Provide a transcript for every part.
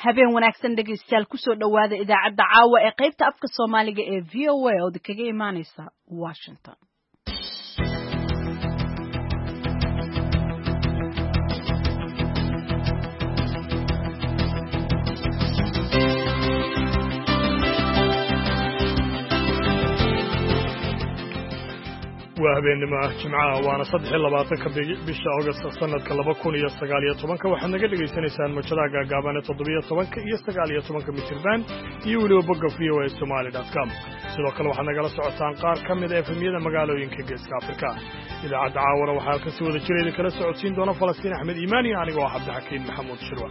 habeen wanaagsan dhegaystayaal kusoo dhowaada idaacadda caawa ee qaybta afka soomaaliga ee v o a ood kaga imaaneysa washington waa habeennimo ah jimcaha waana saddex iyo labaatanka bisha august sanadka laba kun iyo sagaal iyo tobanka waxaad naga dhegaysanaysaan mojadaha gaagaaban ee toddobiyo tobanka iyo sagaal iyo tobanka mitirban iyo weliba bogga v o a somali dot com sidoo kale waxaad nagala socotaan qaar ka mid a efemyada magaalooyinka geeska afrika idaacadda caawana waxaa halkan si wada jira idin kala socodsiin doona falastiin axmed iimaan iyo anigoo ah cabdixakiin maxamuud shirwa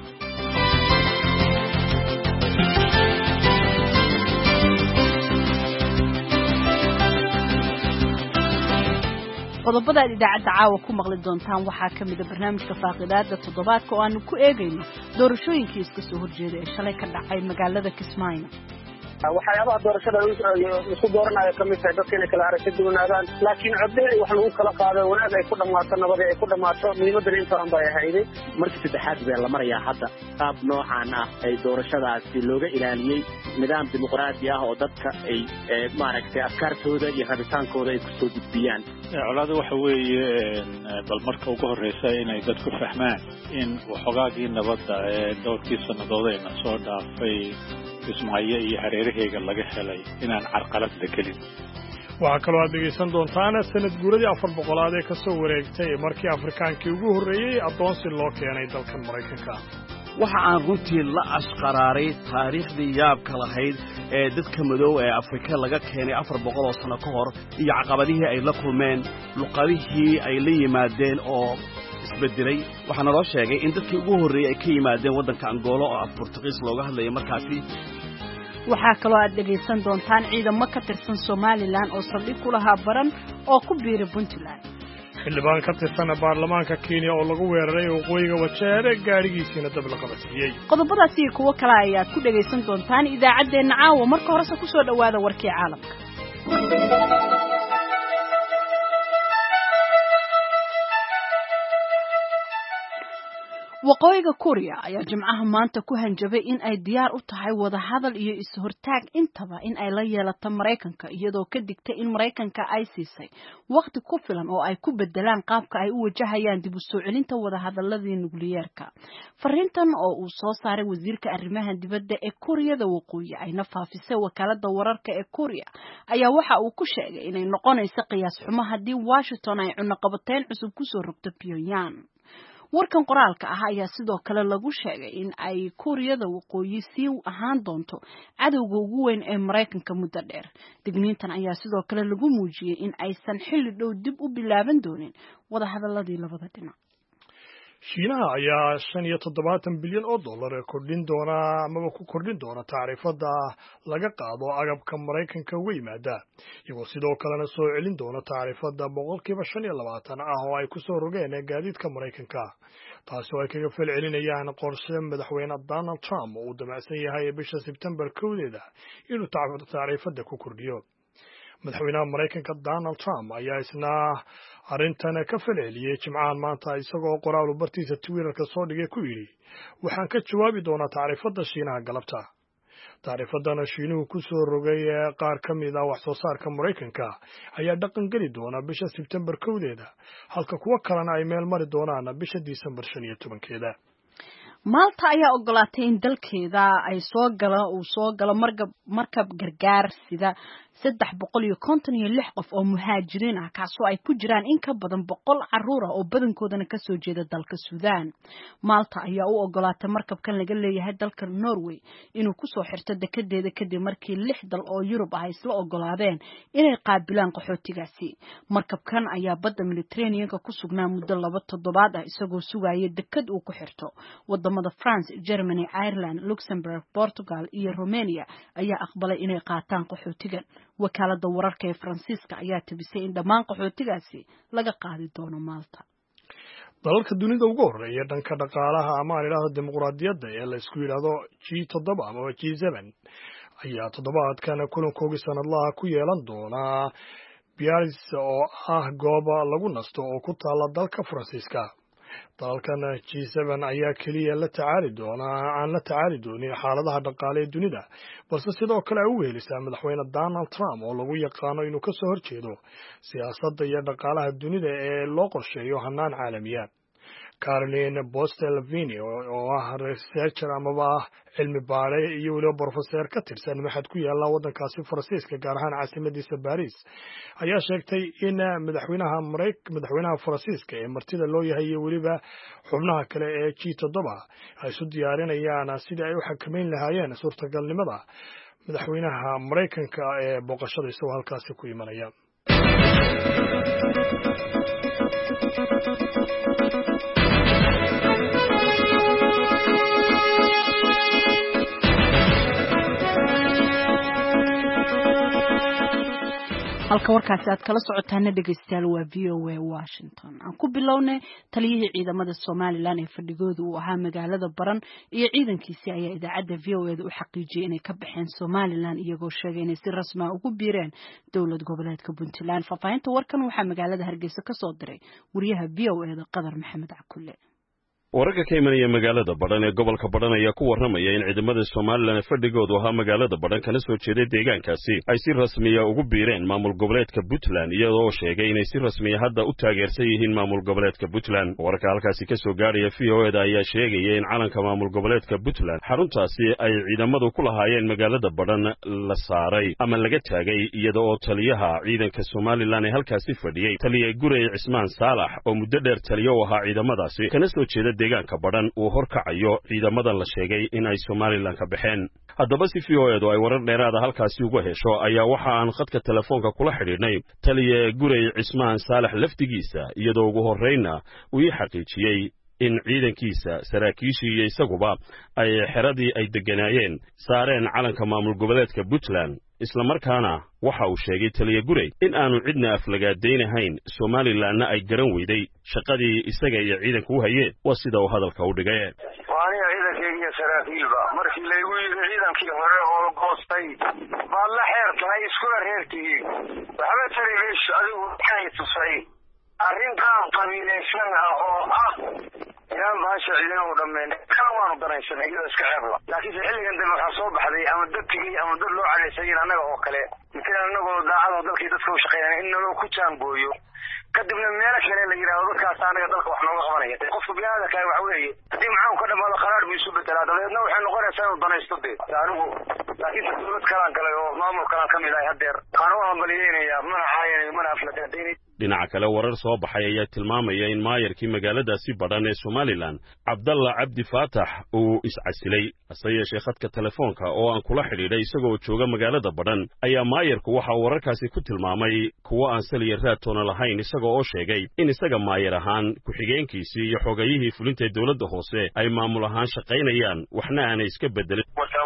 qodobada aad idaacadda caawa ku maqli doontaan waxaa ka mida barnaamijka faaqidaada toddobaadka oo aanu ku eegayno doorashooyinkii iska soo horjeeda ee shalay ka dhacay magaalada kismaayo waxyaabaha doorashada isku dooranayo kamid tahay dadka inay kala aragti duwanaadaan laakiin codey wax lagu kala qaado wanaag ay ku dhammaato nabad ay ku dhammaato muhiimadana intaan bay ahayday markii saddexaad bee la marayaa hadda qaab noocan ah ay doorashadaasi looga ilaaliyey nidaam dimuqraadi ah oo dadka ay maaragtay afkaartooda iyo rabitaankooda ay kusoo gudbiyaan colaada waxa weeye bal marka ugu horreysa inay dadku fahmaan in waxoogaagii nabadda ee dhowrkii sannadoodayna soo dhaafay kismaayo iyo hareeraheega laga helay inaan carqalad la gelin waxaa kaloo aad dhegaysan doontaan sanad guuradii afar boqolaad ee ka soo wareegtay markii afrikaankii ugu horreeyey addoonsi loo keenay dalkan maraykanka waxa aan runtii la ashqaraaray taariikhdii yaabka lahayd ee dadka madow ee afrika laga keenay afar boqol oo sanno ka hor iyo caqabadihii ay la kulmeen luqadihii ay la yimaadeen oo isbedelay waxaa naloo sheegay in dadkii ugu horreeyey ay ka yimaadeen waddanka angoolo oo af burtuqiis looga hadlaya markaasi waxaa kaloo aad dhegaysan doontaan ciidamo ka tirsan somalilan oo saldhig ku lahaa baran oo ku biira puntland xildhibaan ka tirsan baarlamaanka kenya oo lagu weeraray waqooyiga wajeere gaadhigiisiina dab la qabadsiiyey qodobadaas iyo kuwo kale ayaad ku dhegaysan doontaan idaacaddeenna caawa marka horese ku soo dhowaada warkii caalamka waqooyiga kuuriya ayaa jimcaha maanta ku hanjabay in ay diyaar u tahay wadahadal iyo is-hortaag intaba in ay la yeelato maraykanka iyadoo ka digtay in maraykanka ay siisay waqti ku filan oo ay ku bedelaan qaabka ay u wajahayaan dib u soo celinta wadahadaladii nukliyeerka fariintan oo uu soo saaray wasiirka arrimaha dibadda ee kuuriyada waqooyi ayna faafisay wakaalada wararka ee kuuriya ayaa waxa uu ku sheegay inay noqonayso qiyaas xumo haddii washington ay cunaqabateyn cusub kusoo rogto pyongyang warkan qoraalka ah ayaa sidoo kale lagu sheegay in ay kuuriyada waqooyi sii ahaan doonto cadowga ugu weyn ee maraykanka muddo dheer digniintan ayaa sidoo kale lagu muujiyey in aysan xilli dhow dib u bilaaban doonin wadahadaladii labada dhinac shiinaha ayaa shan iyo toddobaatan bilyan oo dollar ee kordhin doona amaba ku kordhin doona tacriifada laga qaado agabka maraykanka uga yimaada iyagoo sidoo kalena soo celin doona tacriifada boqolkiiba shan iyo labaatan ah oo ay ku soo rogeen gaadiidka maraykanka taasi oo ay kaga fel celinayaan qorshe madaxweyne donald trump oo uu damacsan yahay bisha sebtembar kowdeeda inuu tacriifada ku kordhiyo madaxweynaha maraykanka donald trump ayaa isna arrintan ka falceliyey jimcahan maanta isagoo qoraal bartiisa twitterka soo dhigay ku yidhi waxaan ka jawaabi doonaa tacriifadda shiinaha galabta tacriifadana shiinuhu ku soo rogay ee qaar ka mid ah wax soo saarka maraykanka ayaa dhaqan geli doona bisha sebtembar kowdeeda halka kuwo kalena ay meel mari doonaan bisha disembar shan iyo tobankeeda maalta ayaa ogolaatay in dalkeeda ay soo gala uu soo galo markab markab gargaar sida saddex boqol iyo konton iyo lix qof oo muhaajiriin ah kaasoo ay ku jiraan in ka badan boqol caruur ah oo badankoodana kasoo jeeda dalka suudaan maalta ayaa u ogolaatay markabkan laga leeyahay dalka norway inuu kusoo xirto dekedeeda kadib markii lix dal oo yurub ah isla ogolaadeen inay qaabilaan qaxootigaasi markabkan ayaa badda mediterraneanka ku sugnaa muddo laba toddobaad ah isagoo sugaya deked uu ku xirto wadamada france germany ireland luxembourg portugal iyo romania ayaa aqbalay inay qaataan qaxootigan wakaalada wararka ee faransiiska ayaa tabisay in dhammaan qaxootigaasi laga qaadi doono maalta dalalka dunida ugu horreeya dhanka dhaqaalaha ama aan idhaahdo dimuqraadiyadda ee la isku yidhaahdo g toddoba amaba g seben ayaa toddobaadkan kulankoogii sanadlaha ku yeelan doonaa biaris oo ah gooba lagu nasto oo ku taala dalka faransiiska dalalkan g n ayaa keliya la tacaali doonaa aan la tacaali doonin xaaladaha dhaqaale ee dunida balse sidoo kale ay u weelisaa madaxweyne donald trump oo lagu yaqaano inuu ka soo horjeedo siyaasadda iyo dhaqaalaha dunida ee loo qorsheeyo hanaan caalamiya caroline bostelvini oo ah researcher amaba ah cilmi baare iyo weliba brofeseer ka tirsan maxad ku yaalla waddankaasi faransiiska gaar ahaan caasimadiisa baris ayaa sheegtay in madaxweynaha mara madaxweynaha faransiiska ee martida loo yahay iyo weliba xubnaha kale ee g toddoba ay isu diyaarinayaan sidii ay u xakameyn lahaayeen suurtagalnimada madaxweynaha maraykanka ee booqashada isagoo halkaasi ku imanaya halka warkaasi aad kala socotaana dhegeystayaal waa v o a washington aan ku bilownay taliyihii ciidamada somalilan ee fadhigooda uu ahaa magaalada baran iyo ciidankiisii ayaa idaacadda v o eda u xaqiijiyey inay ka baxeen somalilan iyagoo sheegay inay si rasmaa ugu biireen dowlad goboleedka puntland faahfaahinta warkan waxaa magaalada hargeysa ka soo diray wariyaha v o eda qadar maxamed cakulle wararka ka imanaya magaalada badhan ee gobolka badhan ayaa ku warramaya in ciidamada somalilan ee fadhigoodu ahaa magaalada badhan kana soo jeeday deegaankaasi ay si rasmiya ugu biireen maamul goboleedka puntland iyadoo sheegay inay si rasmiya hadda u taageersan yihiin maamul goboleedka puntland wararka halkaasi ka soo gaadhaya v o eda ayaa sheegaya in calanka maamul goboleedka puntland xaruntaasi ay ciidamadu ku lahaayeen magaalada badhan la saaray ama laga taagay iyada oo taliyaha ciidanka somalilan ee halkaasi fadhiyey taliya gurey cismaan saalax oo muddo dheer taliyo u ahaa ciidamadaasi kana soo jeeda deegaanka badhan uu horkacayo ciidamadan la sheegay in ay somalilan ka baxeen haddaba si v o edu ay warar dheeraada halkaasi uga hesho ayaa waxa aan khadka telefoonka kula xidhiidhnay taliya gurey cismaan saalax lafdigiisa iyadoo ugu horraynna uu ii xaqiijiyey in ciidankiisa saraakiishii iyo isaguba ay xeradii ay degganaayeen saareen calanka maamul goboleedka puntland islamarkaana waxa uu sheegay taliya gurey in aanu cidna aflagaadaynahayn somalilanna ay garan weyday shaqadii isaga iyo ciidanka u hayeen waa sida uu hadalka u dhigay waa aniga ciidankeyga iyo saraakiilba markii laygu yidhi ciidankii hore oo goostay baad la xeer tahay iskula reertihiin waxba tari mayso adigu waxay tusay arrintaan qabiilaysan ah oo ah inaan baasha ciidanahu dhammeyn kana waanu danaysanay iyadoo iska ceebla laakiinse xilligan dambe waxaa soo baxday ama dad tegey ama dad loo cadhaysayin annaga oo kale matalan annagoo daacadoo dalkii dadka u shaqeynaya in naloo ku jaangooyo kadibna meelo kale la yidhahdo dadkaas anaga dalka wax nooga qabanaya qofka biniaadamkaa waxa weeye haddii maxaan ka dhamaado qaraar buu isu bedelaa dabeedna waxay noqonaysaa inuu danaysto dee anigu laakiinse dawlad kalaan galay oo maamul kalaan ka mid ahay haddeer waxaan u hambaliyeynayaa mana caayanayo mana aflagaadaynay dhinaca kale warar soo baxay ayaa tilmaamaya in maayarkii magaaladaasi badhan ee somalilan cabdalla cabdi faatax uu iscasilay hase yeeshee khadka telefoonka oo aan kula xidhiidhay isagoo jooga magaalada badhan ayaa maayarku waxa uu wararkaasi ku tilmaamay kuwo aan saliya raadtoona lahayn isagoo oo sheegay in isaga maayar ahaan ku-xigeenkiisii iyo xogayihii fulinta ee dowladda hoose ay maamul ahaan shaqaynayaan waxna aanay iska bedelin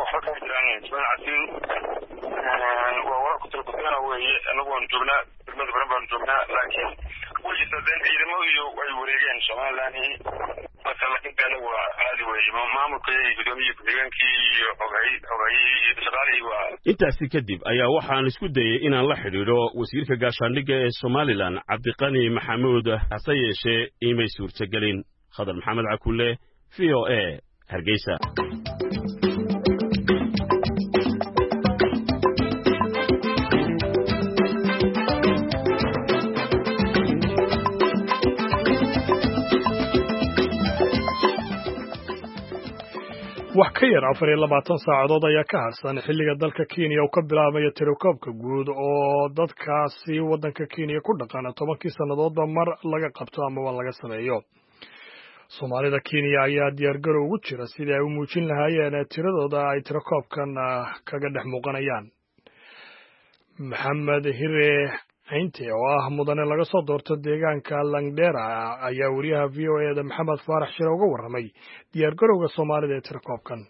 waa warar kutalkuteena weeye anagu waanu joognaa degmada baran baanu joognaa laakiin weligiis hadeen ciidamo iyo ay wareegeen somalilan marka laakiin anagu waa caadi weeye maamulkayagi gudoomiyii ku-xigeenkii iyo xogay xogayihii iyo shaqaalihii waa intaasi kadib ayaa waxaan isku dayey inaan la xidhiidho wasiirka gaashaandhigga ee somalilan cabdiqani maxamuud hase yeeshee iimay suurtagelin khadar maxamed cakulle v o a hargeysa wax ka yar afar iyo labaatan saacadood ayaa ka harsan xilliga dalka kenya uu ka bilaabaya tirokoobka guud oo dadkaasi waddanka kenya ku dhaqana tobankii sannadoodba mar laga qabto amaba laga sameeyo soomaalida kenya ayaa diyaargarow ugu jira sidii ay u muujin lahaayeen tiradooda ay tirokoobkan kaga dhex muuqanayaan maxamed hire aynte oo ah mudane laga soo doorto deegaanka langdera ayaa wariyaha v o eda maxamed faarax shire uga warramay diyaargarowga soomaalida ee tirakoobkan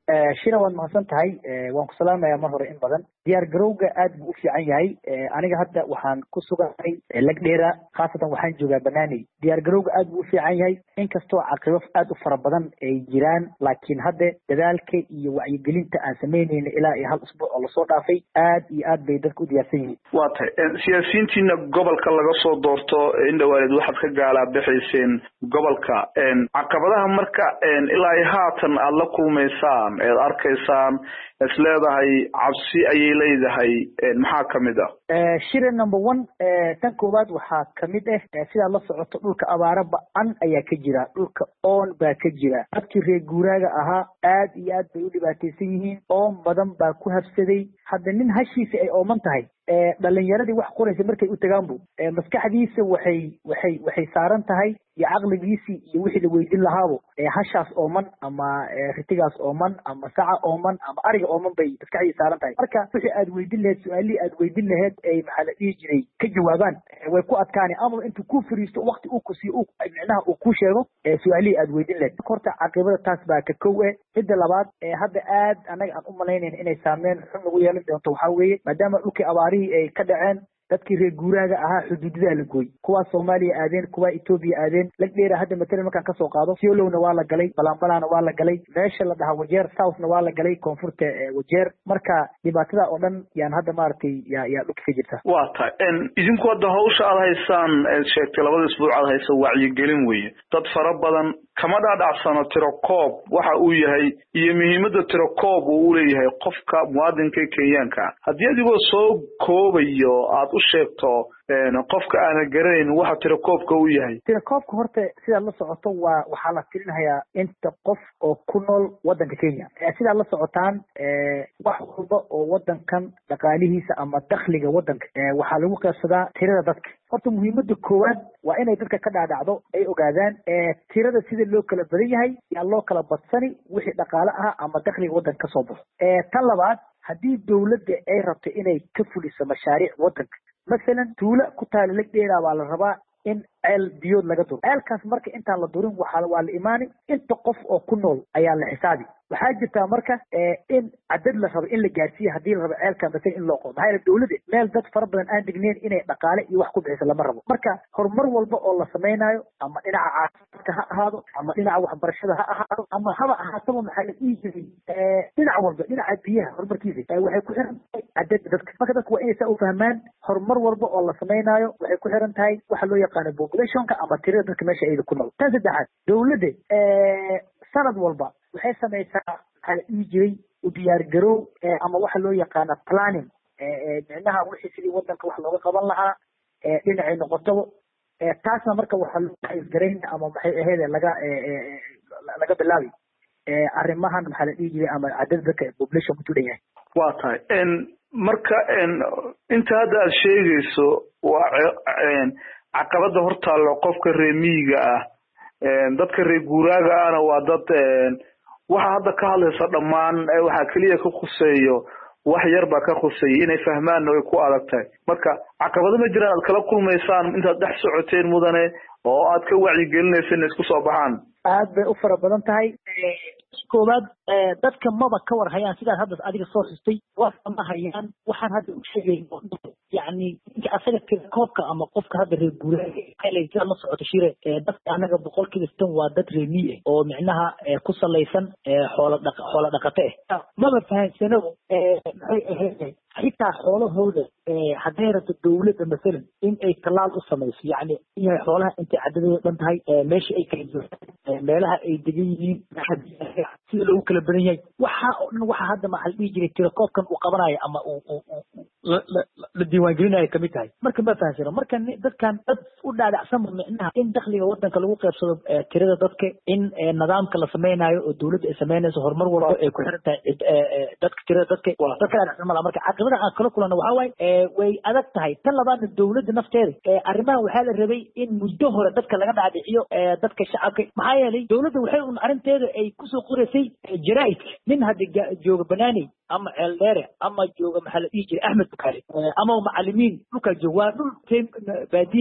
shira waad mahadsan tahay waan ku salaamayaa mar hore in badan diyaar garowga aad buu u fiican yahay aniga hadda waxaan ku sugahay lagdheera khaasatan waxaan joogaa banaaney diyaar garowga aad buu u fiican yahay inkastoo caqibo aad u fara badan ay jiraan laakiin hadda dadaalka iyo wacyigelinta aan samaynayna ilaa iyo hal usbuuc oo lasoo dhaafay aad iyo aad bay dadka u diyaarsan yihiin waa tahay siyaasiyiintiina gobolka laga soo doorto indhawaalid waxaad ka gaalaa bixayseen gobolka caqabadaha marka ilaa iyo haatan aada la kulmaysaan eed arkaysaan is leedahay cabsi ayay leedahay maxaa kamid ah shire number one tan koowaad waxaa kamid ah sidaad la socoto dhulka abaaro ba-an ayaa ka jira dhulka oon baa ka jira dadkii reer guuraaga ahaa aad iyo aad bay u dhibaataysan yihiin oon badan baa ku habsaday hadda nin hashiisa ay ooman tahay dhalinyaradii wax qoraysa markay u tagaanbu maskaxdiisa waxay waxay waxay saaran tahay iyo caqligiisii iyo wixii la weydin lahaabo hashaas ooman ama ritigaas ooman ama saca ooman ama ariga ooman bay maskaxdii saaran tahay marka wixii aad weydin laheyd su-aalihii aad weydin laheyd ay maxaa la dhihi jiray ka jawaabaan way ku adkaani ama intuu ku fariisto wakti uu ku siiyo micnaha uu ku sheego su-aalihii aad weydin laheyd horta caqibada taas baa ka kow eh midda labaad hadda aad annaga aan u malaynayn inay saameyn xun nagu yeelan doonto waxaa weeye maadaama dhulkii abaarihii ay ka dhaceen dadkii reer guuraaga ahaa xuduudadaa la gooy kuwaa soomaaliya aadeen kuwaa etoobiya aadeen lagdheera hadda matalan markaan kasoo qaado siolowna waa la galay balanbalana waa la galay meesha la dhahaa wajeer southna waa la galay koonfurta wajeer marka dhibaatada oo dhan yaan hadda maaragtay yaa yaa dhulka ka jirta waa tahay idinku hadda hawsha aad haysaan eed sheegtay labada isbuuc aad haysa wacyigelin weeye dad fara badan kama dhaadhacsano tirokoob waxa uu yahay iyo muhiimadda tirokoob uu uleeyahay qofka muwaadinka kenyaanka haddii adigoo soo koobayo aad u sheegto qofka aanan garanayn waxa tirakoobka u yahay tirakoobka horta sidaad la socoto waa waxaa la tirinayaa inta qof oo ku nool waddanka kenya sidaad la socotaan wax walba oo waddankan dhaqaalihiisa ama dakhliga waddanka waxaa lagu qeybsadaa tirada dadka horta muhiimada koowaad waa inay dadka ka dhaadhacdo ay ogaadaan tirada sida loo kala badan yahay yaa loo kala badsani wixii dhaqaale ah ama dakhliga waddanka kasoo baxo tan labaad haddii dowladda ay rabto inay ka fuliso mashaariic waddanka masalan tuulo ku taala lagdheeraa baa la rabaa in ceel biyood laga duro ceelkaas marka intaan la durin waxaa waa la imaani inta qof oo ku nool ayaa la xisaabi waxaa jirtaa marka in cadad la rabo in la gaarsiiya haddii la rabo ceelka masalan in loo qodo maxaa yeele dowladda meel dad fara badan aan degneyn inay dhaqaale iyo wax ku bixiso lama rabo marka horumar walba oo la samaynayo ama dhinaca caafimaadka ha ahaado ama dhinaca waxbarashada ha ahaado ama haba ahaataba maxaa la dhihi jiray dhinac walba dhinaca biyaha horumarkiisa waxay ku xiran tahay cadada dadka marka dadku waa inay saa u fahmaan horumar walba oo la samaynayo waxay ku xiran tahay waxa loo yaqaano populationka ama tirada dadka meesha ayda ku nool tan saddexaad dowladda sanad walba waxay samaysaa maxaa la dhihi jiray u diyaar garow ama waxa loo yaqaana planning micnaha wixii sidii waddanka wax looga qaban lahaa dhinacay noqotaba taasna marka waxaa loo qaybgarayn ama maxay aheyd laga laga bilaabi arrimahan maxaa la dhihi jiray ama cadada dadka population ku tudan yahay waa tahay marka inta hadda aad sheegayso waa caqabada hortaallo qofka reer miyiga ah dadka reer guuraaga ahna waa dad waxa hadda ka hadlaysa dhammaan waxaa keliya ka khuseeyo wax yar baa ka khuseeya inay fahmaanna way ku adag tahay marka caqabado ma jiraan aad kala kulmaysaan intaad dhex socoteen mudane oo aad ka wacyigelinaysa inay isku soo baxaan aad bay u fara badan tahay koowaad dadka maba ka war hayaan sidaad hadda adiga soo xustay waa ma hayaan waxaan hadda u sheegayno yani ninka asaga tirakoobka ama qofka hadda reer guuraaga sidaad la socoto shire dadka anaga boqolkiiba sitan waa dad reer mii ah oo micnaha ku salaysan xoola dhaq xoola dhaqate ah maba fahansanaba maxay ahayd xitaa xoolahooda hadday rabto dowladda masalan in ay tallaal u samayso yacni inay xoolaha intay cadadooda dhan tahay meesha ay kala joogaan meelaha ay degan yihiin sida loogu kala badan yahay waxa oo dhan waxa hadda maxaa la dhihi jiray tirakoobkan uu qabanayo ama uu la diiwaangelinayo kamid tahay marka ma fahansano marka dadkan dad u dhaadhacsanba micnaha in dakhliga waddanka lagu qeybsado tirada dadka in nidaamka la samaynayo oo dowladda ay samaynayso horumar walba ay ku xiran tahay dadka tirada dadka dadka dhaadhacsan mala marka caqibada aan kala kulana waxaa waaye way adag tahay tan labaadna dowladda nafteeda arrimahan waxaa la rabay in muddo hore dadka laga dhaadhiciyo dadka shacabka maxaa yeelay dowladda waxay un arrinteeda ay kusoo qoraysay jaraa'idka nin hadda jooga banaaney ama ceeldheere ama jooga maxaa la dhihi jiray axmed bukaale ama macalimiin dhulkaa jooga waa dhul baadiye waay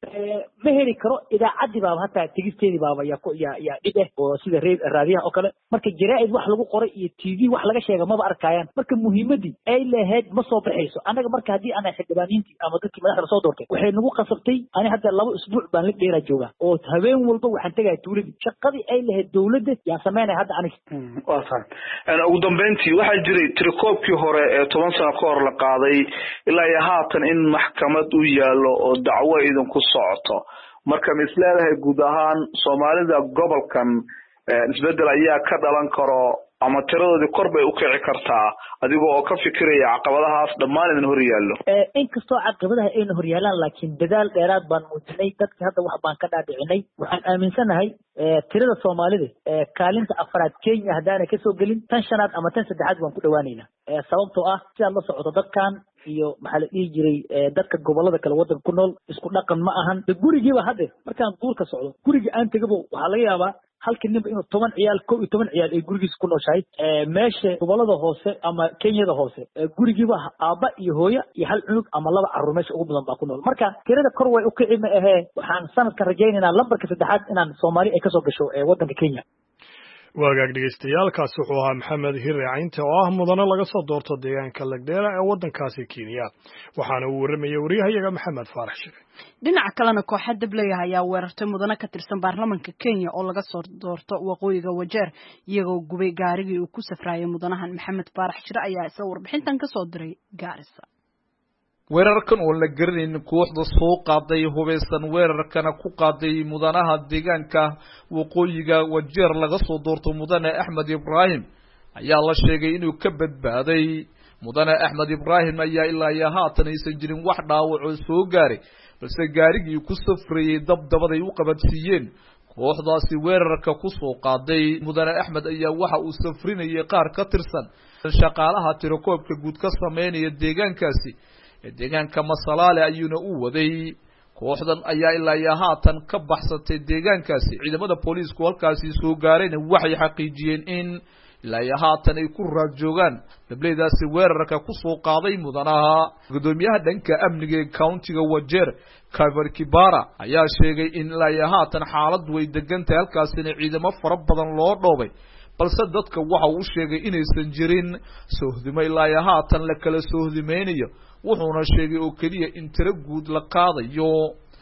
ma heli karo idaacaddii baaba hataa tegisteedii baaba yaa ku yaa yaa dhib eh oo sida re raadiyaha oo kale marka jaraa'id wax lagu qoray iyo t v wax laga sheega maba arkayaan marka muhiimadii ay lahayd ma soo baxayso annaga marka haddii ana xildhibaaniintii ama dadkii madaxda lasoo doortay waxay nagu qasabtay ani hadda laba isbuuc baan la dheeraa joogaa oo habeen walba waxaan tegaya tuuladii shaqadii ay lahayd dowladda yaan samaynaya hadda aniga waa tahay ugu dambeyntii waxaa jiray tirakoobkii hore ee toban sano ka hor la qaaday ilaa iyo haatan in maxkamad u yaallo oo dacwo idinku socoto marka ma isleedahay guud ahaan soomaalida gobolkan isbedel ayaa ka dhalan karo ama tiradoodii kor bay u kici kartaa adiga oo ka fikiraya caqabadahaas dhammaan idin hor yaallo inkastoo caqabadaha ayna hor yaalaan laakiin dadaal dheeraad baan muujinay dadki hadda wax baan ka dhaadhicinay waxaan aaminsanahay tirada soomaalida kaalinta afraad kenya haddaanay kasoo gelin tan shanaad ama tan saddexaad waan ku dhawaanaynaa sababtoo ah sidaad la socoto dadkan iyo maxaa la dhihi jiray dadka gobolada kale waddanka ku nool isku dhaqan ma ahan de gurigiiba hadde markaan duurka socdo gurigii aan tegabo waxaa laga yaabaa halkii ninba inuu toban ciyaal kow iyo toban ciyaal ay gurigiisa ku nooshahay meesha gobolada hoose ama kenyada hoose gurigiiba aabba iyo hooyo iyo hal cunug ama laba carruur meesha ugu badan baa ku nool marka tirada kor way u kici ma ahee waxaan sanadkan rajaynaynaa lambarka saddexaad inaan soomaali ay kasoo gasho waddanka kenya waagaag dhegeystayaaalkaasi wuxuu ahaa maxamed hire caynte oo ah mudane laga soo doorto deegaanka lagdheera ee waddankaasi kenya waxaana uu warramayay waryahayaga maxamed faarax shire dhinaca kalena kooxa dableeyaha ayaa weerartay mudane ka tirsan baarlamanka kenya oo laga soo doorto waqooyiga wajeer iyagoo gubay gaarigii uu ku safraayay mudanahan maxamed faarax shire ayaa isla warbixintan kasoo diray gaarisa weerarkan oo la garanaynin kooxda soo qaaday hubaysan weerarkana ku qaaday mudanaha deegaanka waqooyiga wajeer laga soo doorto mudane axmed ibraahim ayaa la sheegay inuu ka badbaaday mudane axmed ibraahim ayaa ilaa iyo haatan aysan jirin wax dhaawacoo soo gaaray balse gaarigii ku safrayey dabdabaday u qabadsiiyeen kooxdaasi weerarka ku soo qaaday mudane axmed ayaa waxa uu safrinayay qaar ka tirsan shaqaalaha tirakoobka guud ka sameynaya deegaankaasi ee deegaanka masalaale ayuuna u waday kooxdan ayaa ilaa iyo haatan ka baxsatay deegaankaasi ciidamada booliisku halkaasi soo gaarayna waxay xaqiijiyeen in ilaa iyo haatan ay ku raad joogaan dableydaasi weerarka kusoo qaaday mudanaha guddoomiyaha dhanka amniga ee countiga wajeer kaver kibara ayaa sheegay in ilaa iyo haatan xaaladdu way degan tahay halkaasina ciidamo fara badan loo dhoobay balse dadka waxa uu sheegay inaysan jirin soohdimo ilaa iyo haatan la kala soohdimaynayo wuxuuna sheegay oo keliya in tiro guud la qaadayo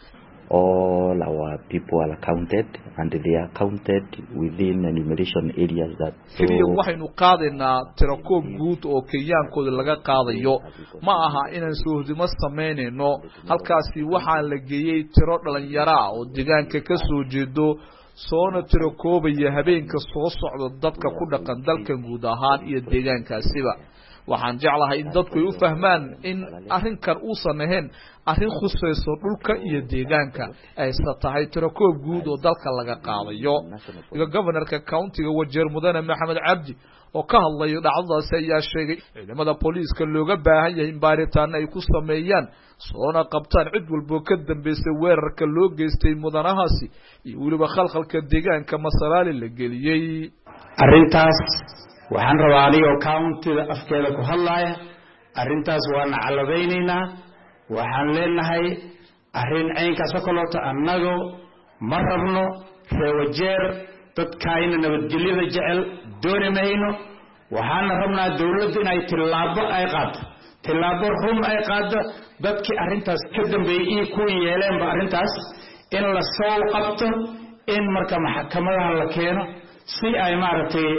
all our people are counted and they are counted within enumeration areas that keliya waxaynu qaadaynaa tirakoob guud oo kenyaankooda laga qaadayo ma aha inaan soohdimo samaynayno halkaasi waxaa la geeyey tiro dhalinyaro ah oo deegaanka ka soo jeedo soona tirakoobaya habeenka soo socda dadka ku dhaqan dalkan guud ahaan iyo deegaankaasiba waxaan jeclahay in dadku ay u fahmaan in arrinkan uusan ahayn arrin khusayso dhulka iyo deegaanka ayse tahay tirakoob guud oo dalka laga qaadayo iga governorka countiga wajeer mudane maxamed cabdi oo ka hadlayo dhacdadaasi ayaa sheegay ciidamada booliiska looga baahan yahay in baaritaano ay ku sameeyaan soona qabtaan cid walboo ka dambeysay weerarka loo geystay mudanahaasi iyo weliba khalkhalka deegaanka masalaali la geliyey arrintaas waxaan rabaa anigoo countida afkeeda ku hadlaaya arrintaas waana calladaynaynaa waxaan leenahay arrin caynkaas oo kaleeto annagu ma rabno reewajeer dadkaayna nabadgelyada jecel dooni mayno waxaana rabnaa dowladda inay tillaabo ay qaado tillaabo run ay qaado dadkii arrintaas ka dambeeyey iyo kuwii yeeleenba arrintaas in la soo qabto in marka maxkamadaha la keeno si ay maaragtay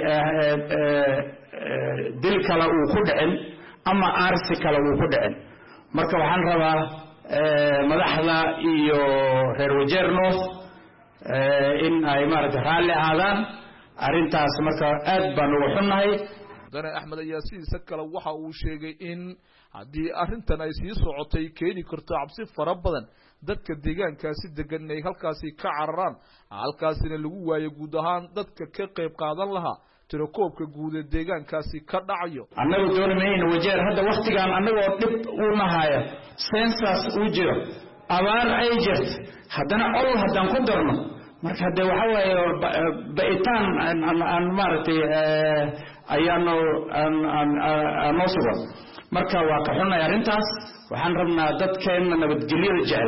dil kale uu ku dhicin ama aarsi kale uu ku dhicin marka waxaan rabaa madaxda iyo reer wajeer north in ay maaragtay raalli ahaadaan arrintaas marka aad baan uga xunnahay mudane axmed ayaa sidiisa kale waxa uu sheegay in haddii arrintan ay sii socotay keeni karto cabsi fara badan dadka deegaankaasi degan inay halkaasi ka cararaan halkaasina lagu waayo guud ahaan dadka ka qayb qaadan lahaa tirakoobka guud ee deegaankaasi ka dhacayo annagu dooni mayno wajeer hadda waktigan annagoo dhib u nahaya sensas uu jiro abaar ay jirto haddana ol haddaan ku darno marka hadde waxa waaye ba'itaan aan maaragtay ayaanu aanoo sugan marka waa ka xunnay arrintaas waxaan rabnaa dadkeenna nabadgelyada jecel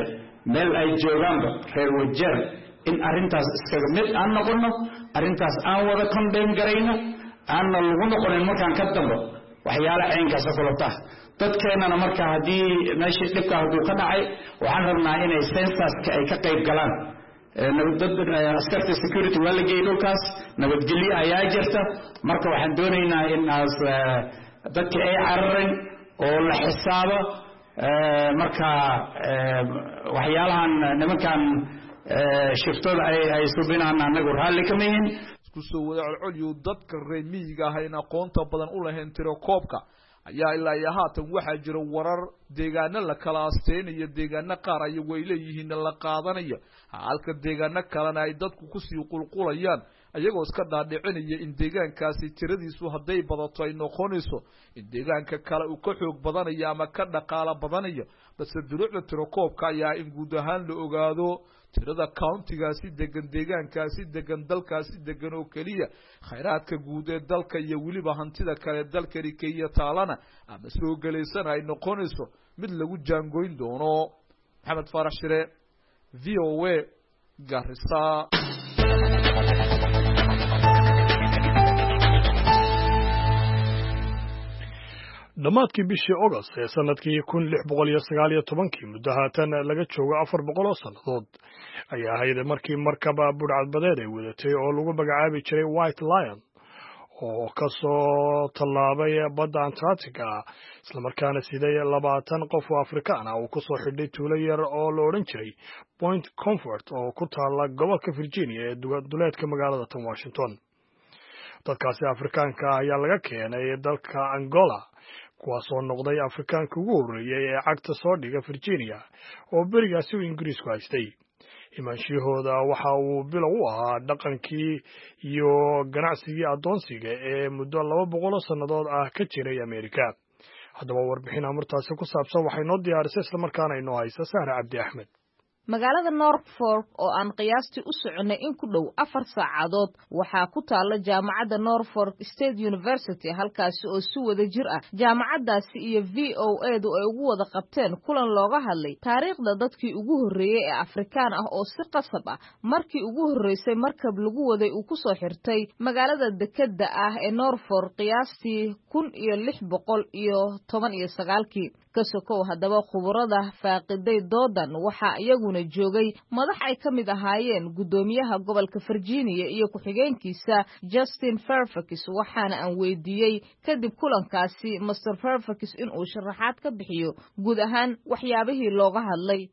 meel ay joogaanba reer wajeer in arrintaas iskaga mid aan noqono arrintaas aan wada condem garayno aanna lagu noqonin markaan ka dambo waxyaala caynkaas oo kalota dadkeennana marka haddii meeshii dhibka hadduu ka dhacay waxaan rabnaa inay sensaska ay ka qayb galaan askarta security waa la geeyey dhulkaas nabadgelyo ayaa jirta marka waxaan doonaynaa in aas dadkii ay cararin oo la xisaabo marka waxyaalahan nimankan shiftooda ay subinaan anagu raalli kama yihin isku soo wada colcolyu dadka reer miyiga ah in aqoonta badan u lahayn tiro koobka ayaa ilaa iyo haatan waxaa jira warar deegaano la kala asteynayo deegaano qaar ayagu ay leeyihiin la qaadanayo halka deegaano kalena ay dadku kusii qulqulayaan ayagoo iska dhaadhicinaya in deegaankaasi tiradiisu hadday badato ay noqonayso in deegaanka kale uu ka xoog badanayo ama ka dhaqaalo badanayo balse duruucda tirokoobka ayaa in guud ahaan la ogaado tirada countigaasi degan deegaankaasi degan dalkaasi degan oo keliya khayraadka guud ee dalka iyo weliba hantida kale dalkani kenya taalana ama soo gelaysana ay noqonayso mid lagu jaangoyn doono maxamed faarax shire v o a garisa dhammaadkii bishii ogost ee sanadkii kun lix boqol iyo sagaal iyo tobankii muddo haatan laga joogo afar boqol oo sannadood ayaa ahayd markii markaba budhcadbadeed ay wadatay oo lagu magacaabi jiray white lion oo ka soo tallaabay badda antarctica islamarkaana siday labaatan qof oo afrikaan ah uu ku soo xidhay tuulo yar oo la odhan jiray point comfort oo ku taalla gobolka virginia ee duleedka magaalada tan washington dadkaasi afrikaanka ah ayaa laga keenay dalka angola kuwaasoo noqday afrikaanka ugu horreeyey ee cagta soo dhiga virginia oo berigaasi uu ingiriisku haystay imaanshiyahooda waxa uu bilow u ahaa dhaqankii iyo ganacsigii addoonsiga ee muddo laba boqol oo sannadood ah ka jiray amerika haddaba warbixin amartaasi ku saabsan waxay noo diyaarisay islamarkaana inoo haysa sahre cabdi axmed magaalada norfolk oo aan qiyaastii u soconnay in ku dhow afar saacadood waxaa ku taalla jaamacadda norfolk state university halkaasi oo si wada jir ah jaamacaddaasi iyo v o edu ay ugu wada qabteen kulan looga hadlay taariikhda dadkii ugu horreeyey ee afrikaan ah oo si qasab ah markii ugu horreysay markab lagu waday uu ku soo xirtay magaalada dekedda ah ee norfolk qiyaastii kun iyo lix boqol iyo toban iyo sagaalkii ka sokow haddaba khubarada faaqiday doodan waxaa iyaguna joogay madax ay ka mid ahaayeen guddoomiyaha gobolka virginia iyo ku-xigeenkiisa justin fairfax waxaana aan weydiiyey kadib kulankaasi master fairfax inuu sharaxaad ka bixiyo guud ahaan waxyaabihii looga hadlay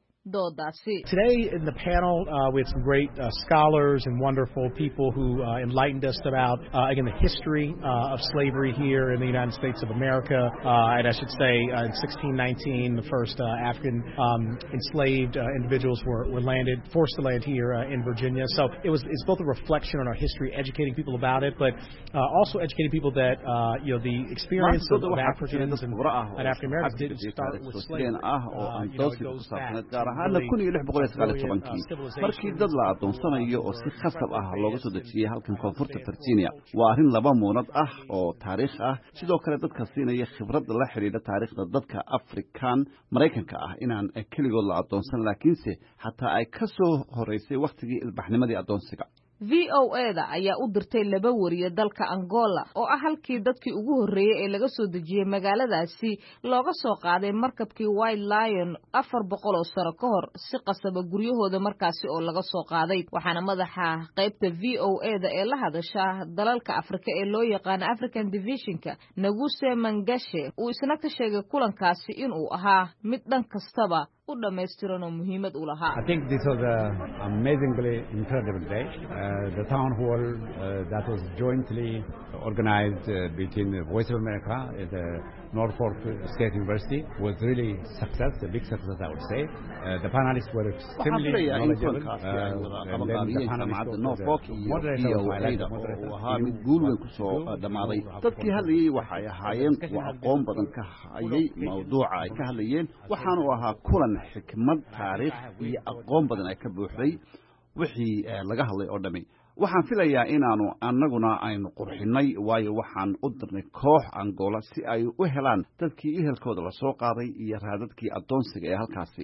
Today in the panel, uh, we had some great uh, scholars and wonderful people who uh, enlightened us about, again, the history of slavery here in the United States of America. and I should say, in 1619, the first African um, enslaved individuals were, were, landed, forced to land here in Virginia. So it was it's both a reflection on our history, educating people about it, but also educating people that you know the experience of, of Africans and, and African Americans didn't start with slavery. you know, it goes back. ahaana kun iyo lix boqol iyo sagaal iyo tobankii markii dad la addoonsanayo oo si khasab ah looga soo dejiyey halkan koonfurta virginia waa arrin laba muunad ah oo taariikh ah sidoo kale dadka siinaya khibrad la xidhiidha taariikhda dadka afrikan maraykanka ah inaan keligood la addoonsan laakiinse xataa ay ka soo horeysay wakhtigii ilbaxnimadii addoonsiga v o eda ayaa u dirtay laba wariye dalka angola oo ah halkii dadkii ugu horreeyey ee laga soo dejiyey magaaladaasi looga soo qaaday markabkii white lion afar boqol oo sano ka hor si qasaba guryahooda markaasi oo laga soo qaaday waxaana madaxa qaybta v o eda ee la hadasha dalalka afrika ee loo yaqaano african divisionka naguse mangashe uu isna ka sheegay kulankaasi inuu ahaa mid dhan kastaba u dhammaystiran oo muhiimad u lahaa Uh, the town hall uh, that was jointly organized uh, between the Voice of America and the Norfolk State University was really success, a big success, I would say. the panelists were extremely knowledgeable. jaamacadda norfolk iyo v o ada oo uu ahaa mid guul weyn kusoo dhammaaday dadkii hadlayey waxay ahaayeen kuwa aqoon badan ka hayay mawduuca ay ka hadlayeen waxaanu ahaa kulan xikmad taariikh iyo aqoon badan ay ka buuxday wixii laga hadlay oo dhami waxaan filayaa inaanu annaguna aynu qurxinnay waayo waxaan u dirnay koox angola si ay u helaan dadkii ehelkooda la soo qaaday iyo raadadkii addoonsiga ee halkaasi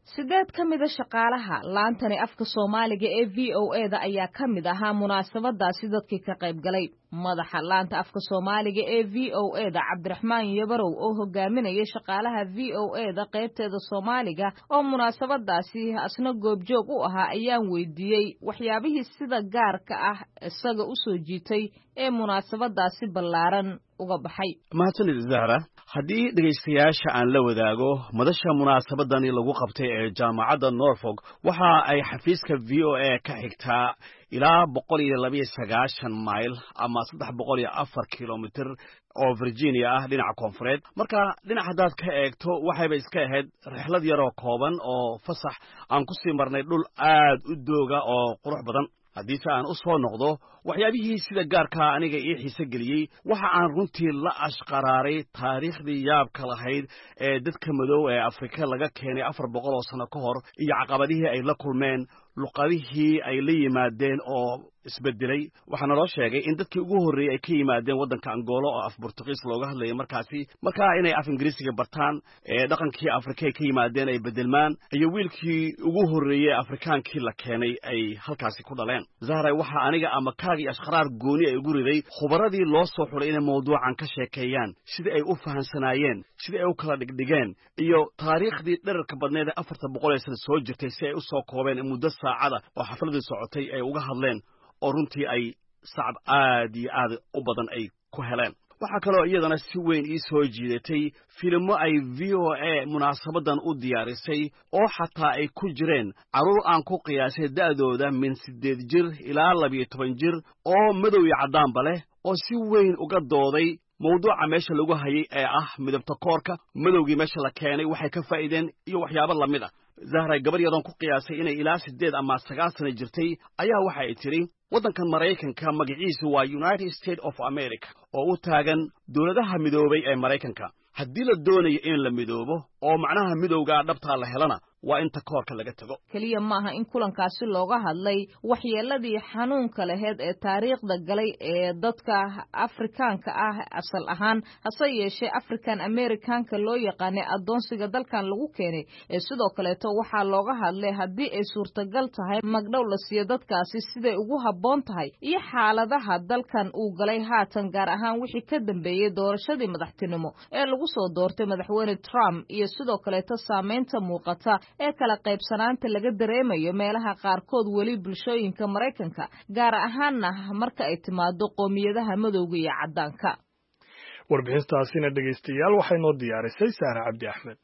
sideed ka mida shaqaalaha laantani afka soomaaliga ee v o e da ayaa ka mid ahaa munaasabadaasi dadkii ka qayb galay madaxa laanta afka soomaaliga ee v o e da cabdiraxmaan yabarow oo hogaaminaya shaqaalaha v o e da qaybteeda soomaaliga oo munaasabadaasi asna goobjoog u ahaa ayaan weydiiyey waxyaabihii sida gaarka ah isaga u soo jiitay ee munaasabadaasi ballaaran uga baxay mahadsanid zahra haddii dhegaystayaasha aan la wadaago madasha munaasabadani lagu qabtay ee jaamacadda norfolk waxa ay xafiiska v o a ka xigtaa ilaa boqol iyo labayo sagaashan mayl ama saddex boqol iyo afar kilomitr oo virginia ah dhinaca koonfureed marka dhinac haddaad ka eegto waxayba iska ahayd rixlad yaroo kooban oo fasax aan ku sii marnay dhul aad u dooga oo qurux badan haddiise aan u soo noqdo waxyaabihii sida gaarkaa aniga ii xiise geliyey waxa aan runtii la ashqaraaray taariikhdii yaabka lahayd ee dadka madow ee afrika laga keenay afar boqol oo sano ka hor iyo caqabadihii ay la kulmeen luqadihii ay la yimaadeen oo isbedelay waxaa naloo sheegay in dadkii ugu horreeyey ay ka yimaadeen waddanka angoolo oo af burtuqiis looga hadlayay markaasi markaa inay af ingiriisiga bartaan ee dhaqankii afrika ay ka yimaadeen ay bedelmaan iyo wiilkii ugu horreeyey afrikaankii la keenay ay halkaasi ku dhaleen zahray waxaa aniga ama kaagii ashkharaar gooni ay ugu riday khubaradii loo soo xulay inay mawduucan ka sheekeeyaan sidii ay u fahansanaayeen sidii ay u kala dhigdhigeen iyo taariikhdii dherarka badneed ee afarta boqol ee sana soo jirtay si ay u soo koobeen muddo saacada oo xafladii socotay ay uga hadleen oo runtii ay sacab aad iyo aad u badan ay ku heleen waxaa kaloo iyadana si weyn ii soo jiidatay filimo ay v o a munaasabadan u diyaarisay oo xataa ay ku jireen carruur aan ku qiyaasay da'dooda min siddeed jir ilaa labiyo toban jir oo madow iyo caddaanba leh oo si weyn uga dooday mawduuca meesha lagu hayay ee ah midabta koorka madowgii meesha la keenay waxay ka faa'iideen iyo waxyaabo lamid ah zahray gabar yadoon ku qiyaasay inay ilaa siddeed ama sagaal sana jirtay ayaa waxa ay tidhi waddankan maraykanka magaciisu waa united states of america oo u taagan dowladaha midoobay ee maraykanka haddii la doonayo in la midoobo oo macnaha midowgaa dhabtaa la helana waa inta koorka laga tego keliya maaha in kulankaasi looga hadlay waxyeeladii xanuunka laheyd ee taariikhda galay ee dadka afrikaanka ah asal ahaan hase yeeshee african americanka loo yaqaanay addoonsiga dalkan lagu keenay ee sidoo kaleeto waxaa looga hadlay haddii ay suurtagal tahay magdhow la siiyo dadkaasi siday ugu habboon tahay iyo xaaladaha dalkan uu galay haatan gaar ahaan wixii ka dambeeyey doorashadii madaxtinimo ee lagu soo doortay madaxweyne trump iyo sidoo kaleeto saameynta muuqata ee kala qaybsanaanta laga dareemayo meelaha qaarkood weli bulshooyinka maraykanka gaar ahaanna marka ay timaado qoomiyadaha madowga iyo caddaanka warbixintaasina dhegaystayaal waxay noo diyaarisay saare cabdi axmed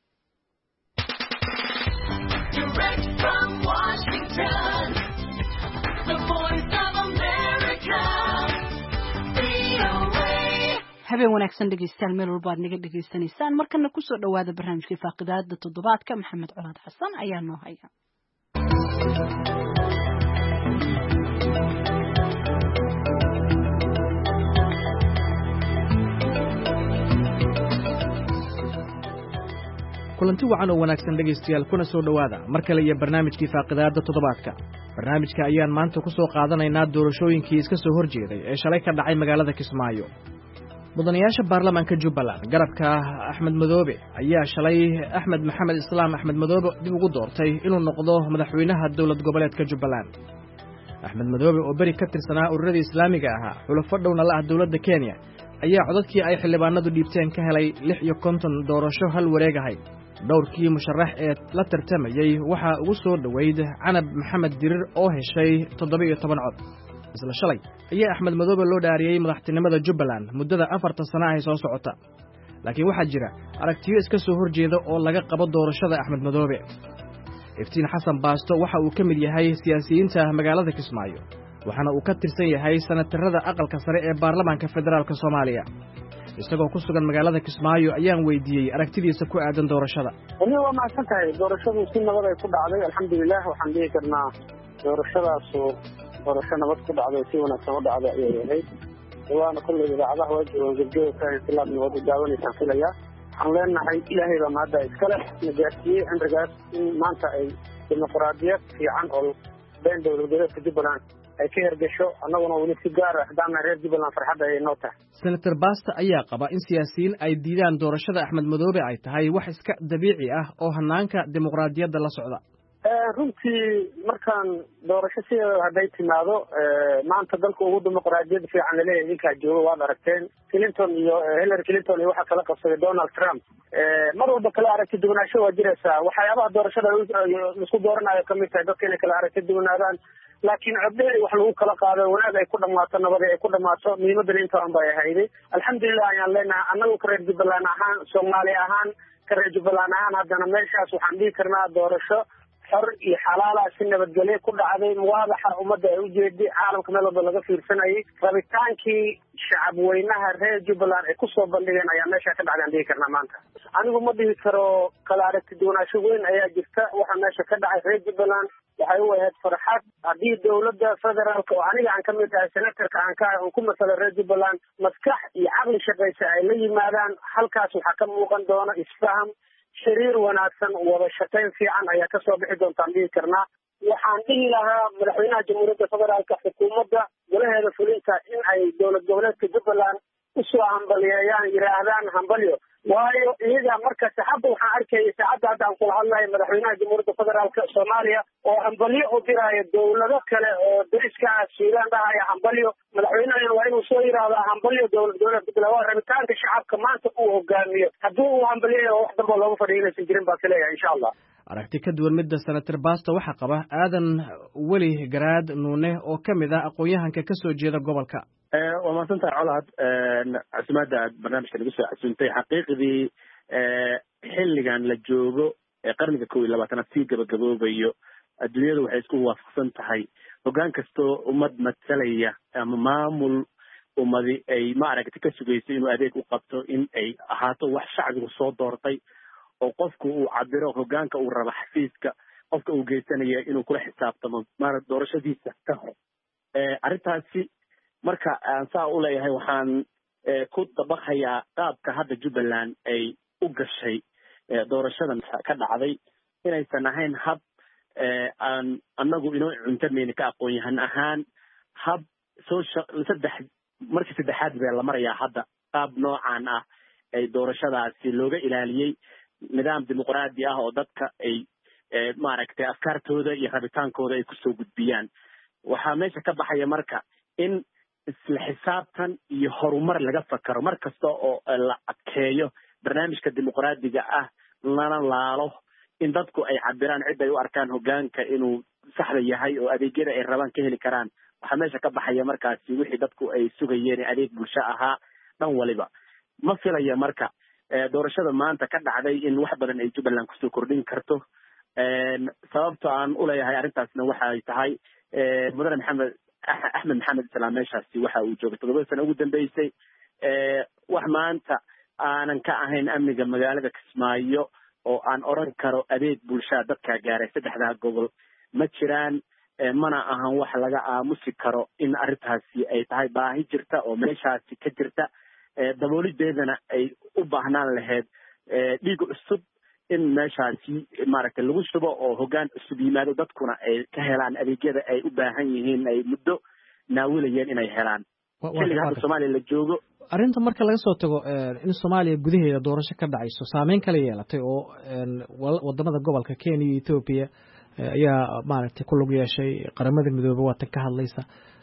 habeen wanaagsan dhegeystayaal meel walba aad naga dhegaysanaysaan markana kusoo dhowaada barnaamijkii faaqidaada toddobaadka maxamed colaad xasan ayaa noo haya kulanti wacan oo wanaagsan dhegaystayaal kuna soo dhowaada mar kale iyo barnaamijkii faaqidaadda toddobaadka barnaamijka ayaan maanta ku soo qaadanaynaa doorashooyinkii iska soo hor jeeday ee shalay ka dhacay magaalada kismaayo mudanayaasha baarlamaanka jubbaland garabka axmed madoobe ayaa shalay axmed maxamed islaam axmed madoobe dib ugu doortay inuu noqdo madaxweynaha dowlad goboleedka jubbaland axmed madoobe oo beri ka tirsanaa ururadii islaamiga ahaa xulafo dhowna la ah dowladda kenya ayaa codadkii ay xildhibaanadu dhiibteen ka helay lix iyo konton doorasho hal wareeg ahayd dhowrkii musharax ee la tartamayey waxaa ugu soo dhoweyd canab maxamed dirir oo heshay toddoba iyo toban cod isla shalay ayaa axmed madoobe loo dhaariyey madaxtinimada jubbaland muddada afartan sana ahy soo socota laakiin waxaa jira aragtiyo iska soo hor jeeda oo laga qabo doorashada axmed madoobe iftiin xasan baasto waxa uu ka mid yahay siyaasiyiinta magaalada kismaayo waxaana uu ka tirsan yahay sanatarada aqalka sare ee baarlamaanka federaalka soomaaliya isagoo ku sugan magaalada kismaayo ayaan weydiiyey aragtidiisa ku aadan doorashada weli waa mahadsan tahay doorashadu si nabad ay ku dhacday alxamdulilah waxaan dhihi karnaa doorashadaasu doorasho nabad ku dhacday si wanaagsan u dhacday ayay ahayd waana kolley idaacadaha waa joogaan gebgeba intilaab nabad u daawanaysaan filaya waxaan leenahay ilaahay baa mahadda iskale na gaarsiiyey cimrigaas in maanta ay dimuqraadiyad fiican oo been dowlad goboleedka jubbaland ay ka hergesho annaguna weli si gaar ah haddaana reer jubbaland farxadda ay noo tahay senator basta ayaa qaba in siyaasiyiin ay diidaan doorashada axmed madoobe ay tahay wax iska dabiici ah oo hanaanka dimuqraadiyadda la socda runtii markaan doorasho sideeda hadday timaado maanta dalka ugu dimuqraadiyad fiican laleeyahay idinkaa jooga waad aragteen clinton iyo hillary clinton iyo waxaa kala qabsaday donald trump mar walba kala aragti duwanaansho waa jiraysaa waxyaabaha doorashada isku dooranayo kamid tahay dadka inay kala aragti duwanaadaan laakiin coddeeri wax lagu kala qaado wanaag ay ku dhamaato nabadi ay ku dhamaato muhiimadana intaan bay ahayday alxamdulilah ayaan leenahay annagu ka reer jubbaland ahaan soomaali ahaan ka reer jubbaland ahaan haddana meeshaas waxaan dhihi karnaa doorasho xor iyo xalaala si nabadgelyo ku dhacday muwaadaxa ummadda ay ujeeday caalamka meel walba laga fiirsanayay rabitaankii shacab weynaha reer jubbaland ay kusoo bandhigeen ayaa meesha ka dhacday aan dhihi karnaa maanta anigu ma dhihi karo kala aragti duwanaansho weyn ayaa jirta waxaa meesha ka dhacay reer jubbaland waxay u ahayd farxad haddii dowladda federaalka oo aniga aan kamid ahay senatarka aan ka ahay oon ku masala reer jubbaland maskax iyo caqli shaqaysa ay la yimaadaan halkaas waxaa ka muuqan doona isfaham xiriir wanaagsan wada shaqayn fiican ayaa kasoo bixi doontaan dhihi karnaa waxaan dhihi lahaa madaxweynaha jamhuuriyadda federaalka xukuumadda golaheeda fulinta in ay dowlad goboleedka jubbaland usoo hambaliyeeyaan yidhaahdaan hambalyo waayo iyaga markasta hadda waxaan arkaya saacadda hadda aan kula hadlayo madaxweynaha jamhuuriyadda federaalka soomaaliya oo hambalyo u diraayo dowlado kale oo dariska ah suudaan dhahaya hambalyo madaxweynahana waa inuu soo yidhaahdaa hambalyo dowlad goboleed jubbaland waa rabitaanka shacabka maanta uu hogaamiyo haddii uu hambalyayo wax damba looga fadhiyo inaysan jirin baan kaleeyahay insha allah aragti ka duwan midda senator basta waxaa qaba aadan weli garaad nuune oo ka mid ah aqoon-yahanka ka soo jeeda gobolka waa mahadsantahay colaad casumaadda aad barnaamijka nagu soo casuuntay xaqiiqdii xilligan la joogo ee qarniga kow iyo labaatanaad sii gabagaboobayo adduunyadu waxay isku waafaqsan tahay hoggaan kastoo ummad matsalaya ama maamul ummadi ay maaragta ka sugayso inuu adeeg u qabto in ay ahaato wax shacbigu soo doortay oo qofku uu cabiro hoggaanka uu rabo xafiiska qofka uu geysanaya inuu kula xisaabtamo ma doorashadiisa ka hor arrintaasi marka aan saa u leeyahay waxaan ku dabaqayaa qaabka hadda jubbaland ay u gashay doorashadan ka dhacday inaysan ahayn hab aan annagu inoo cuntamayni ka aqoon yahan ahaan hab soo saddex markii saddexaad bee la marayaa hadda qaab noocan ah ay doorashadaasi looga ilaaliyey nidaam dimuqraadi ah oo dadka ay maaragtay afkaartooda iyo rabitaankooda ay kusoo gudbiyaan waxaa meesha ka baxaya marka in isla xisaabtan iyo horumar laga fakaro mar kasta oo la adkeeyo barnaamijka dimuqraadiga ah lana laalo in dadku ay cabiraan cid ay u arkaan hoggaanka inuu saxda yahay oo adeegyada ay rabaan ka heli karaan waxaa meesha ka baxaya markaasi wixii dadku ay sugayeen adeeg bulsho ahaa dhan waliba ma filaya marka doorashada maanta ka dhacday in wax badan ay jubbaland kusoo kordhin karto sababta aan uleeyahay arrintaasna waxay tahay mudane maxamed axmed maxamed islaam meeshaasi waxa uu joogay toddobada sano ugu dambeysay wax maanta aanan ka ahayn amniga magaalada kismaayo oo aan oran karo adeeg bulshada dadkaa gaaray saddexdaa gobol ma jiraan mana ahan wax laga aamusi karo in arrintaasi ay tahay baahi jirta oo meeshaasi ka jirta daboolideedana ay u baahnaan lahayd dhiig cusub in meeshaasi maaragtay lagu shubo oo hoggaan cusub yimaado dadkuna ay ka helaan adeegyada ay u baahan yihiin ay muddo naawilayeen inay helaan xilliga hadda soomaaliya la joogo arrinta marka laga soo tago in soomaaliya gudaheeda doorasho ka dhacayso saameyn kala yeelatay oo wadamada gobolka kenya iyo ethoobiya ayaa maaragtay ku lug yeeshay qaramada midoobe waatan ka hadlaysa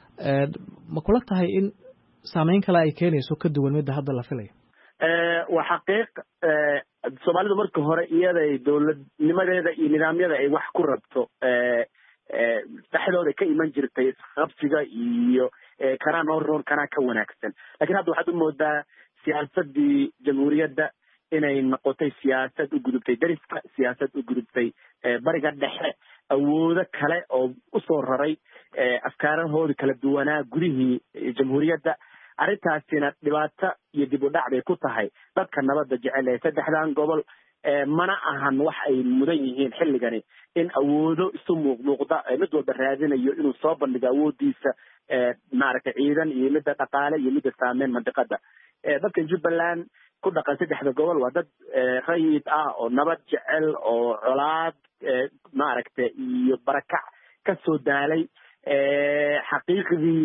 ma kula tahay in saameyn kale ay keenayso ka duwan midda hadda la filayo waa xaqiiq soomaalidu marka hore iyaday dowladnimadeeda iyo nidaamyada ay wax ku rabto dhexdooda ka iman jirtay isqabsiga iyo kanaa noo roon kanaa ka wanaagsan lakin hadda waxaad u moodaa siyaasadii jamhuuriyadda inay noqotay siyaasad u gudubtay dariska siyaasad u gudubtay bariga dhexe awoodo kale oo usoo raray afkaarahoodi kala duwanaa gudihii jamhuuriyadda arrintaasina dhibaato iyo dib u dhac bay ku tahay dadka nabadda jecel ee saddexdan gobol mana ahan wax ay mudan yihiin xilligani in awoodo isu muuqmuuqda mid walba raadinayo inuu soo bandhigo awoodiisa maaragtay ciidan iyo midda dhaqaale iyo midda saameyn mandiqada dadka jubbaland ku dhaqan saddexda gobol waa dad rayid ah oo nabad jecel oo colaad maaragtay iyo barakac kasoo daalay xaqiiqdii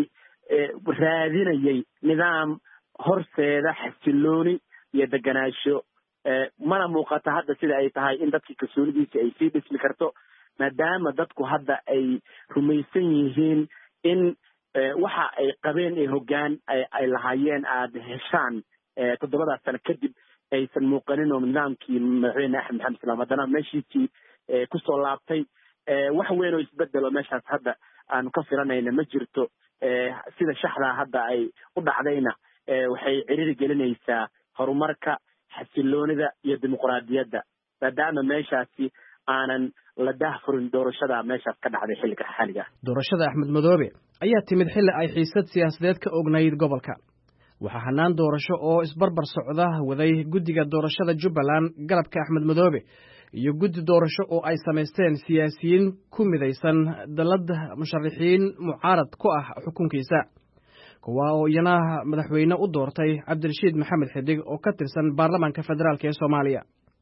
raadinayay nidaam horseeda xasilooni iyo deganaansho mana muuqata hadda sida ay tahay in dadkii kalsoonidiisi ay sii dhismi karto maadaama dadku hadda ay rumaysan yihiin in waxa ay qabeen ee hoggaan ay lahaayeen aada heshaan toddobadaas sano kadib aysan muuqanin oo nidaamkii madaxweyne axmed maxamed islaam haddana meeshiisii kusoo laabtay wax weyn oo isbedelo meeshaas hadda aanu ka filanayna ma jirto sida shaxdaa hadda ay u dhacdayna waxay ciriri gelinaysaa horumarka xasiloonida iyo dimuqraadiyadda maadaama meeshaasi aanan la dahfurin doorashada meeshaas ka dhacday xilliga xaliga doorashada axmed madoobe ayaa timid xilli ay xiisad siyaasadeed ka ognayd gobolka waxaa hanaan doorasho oo isbarbar socda waday guddiga doorashada jubbaland galabka axmed madoobe iyo guddi doorasho oo ay samaysteen siyaasiyiin ku midaysan dallad musharaxiin mucaarad ku ah xukunkiisa kuwa oo iyana madaxweyne u doortay cabdirashiid maxamed xidig oo ka tirsan baarlamaanka federaalk ee soomaaliya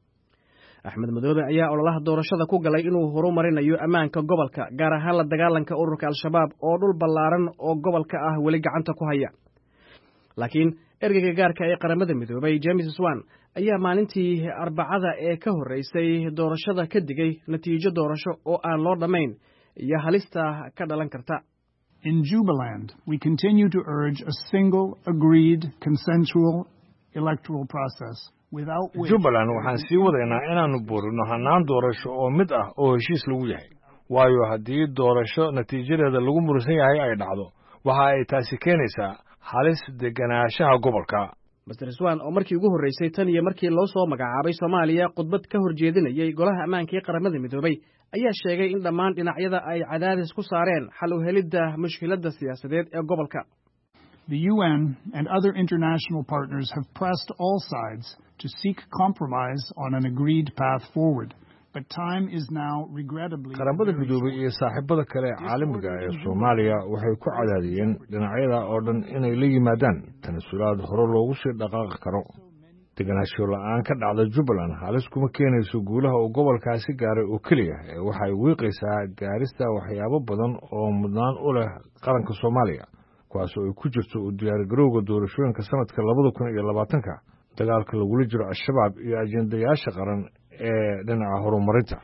axmed madoobe ayaa ololaha doorashada ku galay inuu horumarinayo ammaanka gobolka gaar ahaan la dagaalanka ururka al-shabaab oo dhul ballaaran oo gobolka ah weli gacanta ku haya laakiin ergeyga gaarka ee qaramada midoobay james swan ayaa maalintii arbacada ee ka horreysay doorashada ka digay natiijo doorasho oo aan loo dhammayn iyo halista ka dhalan karta In Jubaland, we continue to urge a single, agreed, consensual electoral process. jubbaland waxaan sii wadaynaa inaannu buurino hannaan doorasho oo mid ah oo heshiis lagu yahay waayo haddii doorasho natiijadeeda lagu murusan yahay ay dhacdo waxa ay taasi keenaysaa halis deganaanshaha gobolka master swan oo markii ugu horreysay tan iyo markii loo soo magacaabay soomaaliya khudbad ka horjeedinayay golaha ammaanka ee qaramada midoobay ayaa sheegay in dhammaan dhinacyada ay cadaadis ku saareen xal u helidda mushkiladda siyaasadeed ee gobolka The UN and other international partners have pressed all sides to seek compromise on an agreed path forward. But time is now regrettably qaramada midoobay iyo saaxiibada kale ee caalamiga ee soomaaliya waxay ku cadaadiyeen dhinacyada oo dhan inay la yimaadaan tanasulaad hore loogu sii dhaqaaqi karo deganaansho la'aan ka dhacda jubbaland halis kuma keenayso guulaha uu gobolkaasi gaaray oo keliya ee waxay wiiqaysaa gaarista waxyaabo badan oo mudnaan u leh qaranka soomaaliya kuwaas oo ay ku jirto u diyaargarowga doorashooyinka sanadka labada kun iyo labaatanka dagaalka lagula jiro al-shabaab iyo ajendayaasha qaran ee dhinaca horumarinta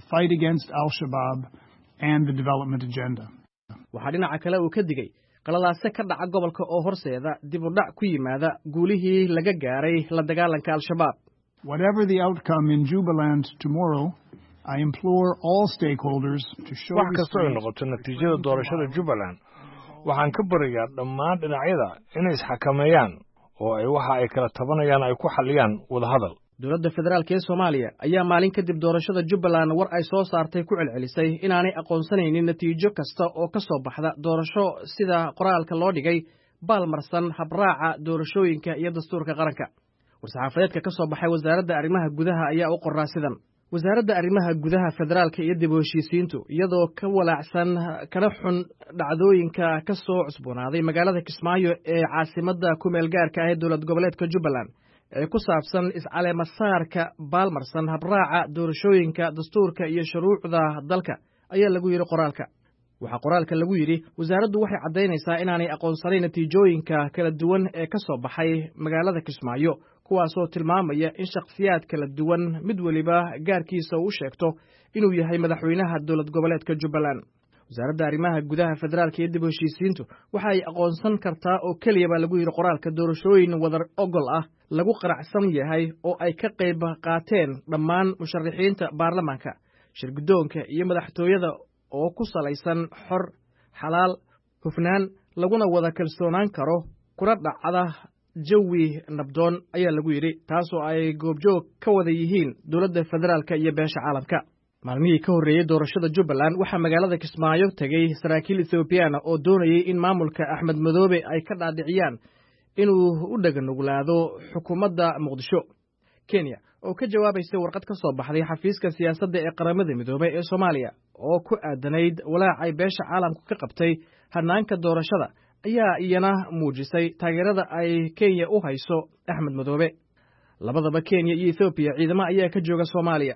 waxaa dhinaca kale uu ka digay qaladaase ka dhaca gobolka oo horseeda dib u dhac ku yimaada guulihii laga gaaray la dagaalanka al-shabaab wax kastoo ay noqoto natiijada doorashada jubbaland waxaan ka barayaa dhammaan dhinacyada inay isxakameeyaan oo ay waxa ay kala tabanayaan ay ku xalliyaan wadahadal dowladda federaalk ee soomaaliya ayaa maalin kadib doorashada jubbaland war ay soo saartay ku celcelisay inaanay aqoonsanaynin natiijo kasta oo ka soo baxda doorasho sida qoraalka loo dhigay baalmarsan habraaca doorashooyinka iyo dastuurka qaranka war-saxaafadeedka ka soo baxay wasaaradda arrimaha gudaha ayaa u qoraa sidan wasaaradda arrimaha gudaha federaalka iyo dib u heshiisiintu iyadoo ka walaacsan kana xun dhacdooyinka ka soo cusboonaaday magaalada kismaayo ee caasimadda kumeel gaarka ah ee dowlad goboleedka jubbaland ee ku saabsan iscaleemasaarka baalmarsan habraaca doorashooyinka dastuurka iyo shuruucda dalka ayaa lagu yidhi qoraalka waxaa qoraalka lagu yidhi wasaaraddu waxay caddaynaysaa inaanay aqoonsanayn natiijooyinka kala duwan ee ka soo baxay magaalada kismaayo kuwaasoo tilmaamaya in shakhsiyaad kala duwan mid weliba gaarkiisa uu sheegto inuu yahay madaxweynaha dowlad goboleedka jubbaland wasaaradda arrimaha gudaha federaalka iyo dib u heshiisiintu waxa ay aqoonsan kartaa oo keliya baa lagu yidhi qoraalka doorashooyin wadar ogol ah lagu qanacsan yahay oo ay ka qayb qaateen dhammaan musharaxiinta baarlamaanka shirguddoonka iyo madaxtooyada oo ku salaysan xor xalaal hufnaan laguna wada kalsoonaan karo kuna dhacda jawi nabdoon ayaa lagu yidhi taasoo ay goobjoog ka wada yihiin dowladda federaalka iyo beesha caalamka maalmihii ka horreeyey doorashada jubbaland waxaa magaalada kismaayo tegey saraakiil ethoobiyaana oo doonayay in maamulka axmed madoobe ay ka dhaadhiciyaan inuu u dheganuglaado xukuumadda muqdisho kenya oo ka jawaabaysa warqad ka soo baxday xafiiska siyaasadda ee qaramada midoobey ee soomaaliya oo ku aadanayd walaacay beesha caalamku ka qabtay hannaanka doorashada ayaa iyana muujisay taageerada ay kenya u hayso axmed madoobe labadaba kenya iyo ethoobiya ciidamo ayaa ka jooga soomaaliya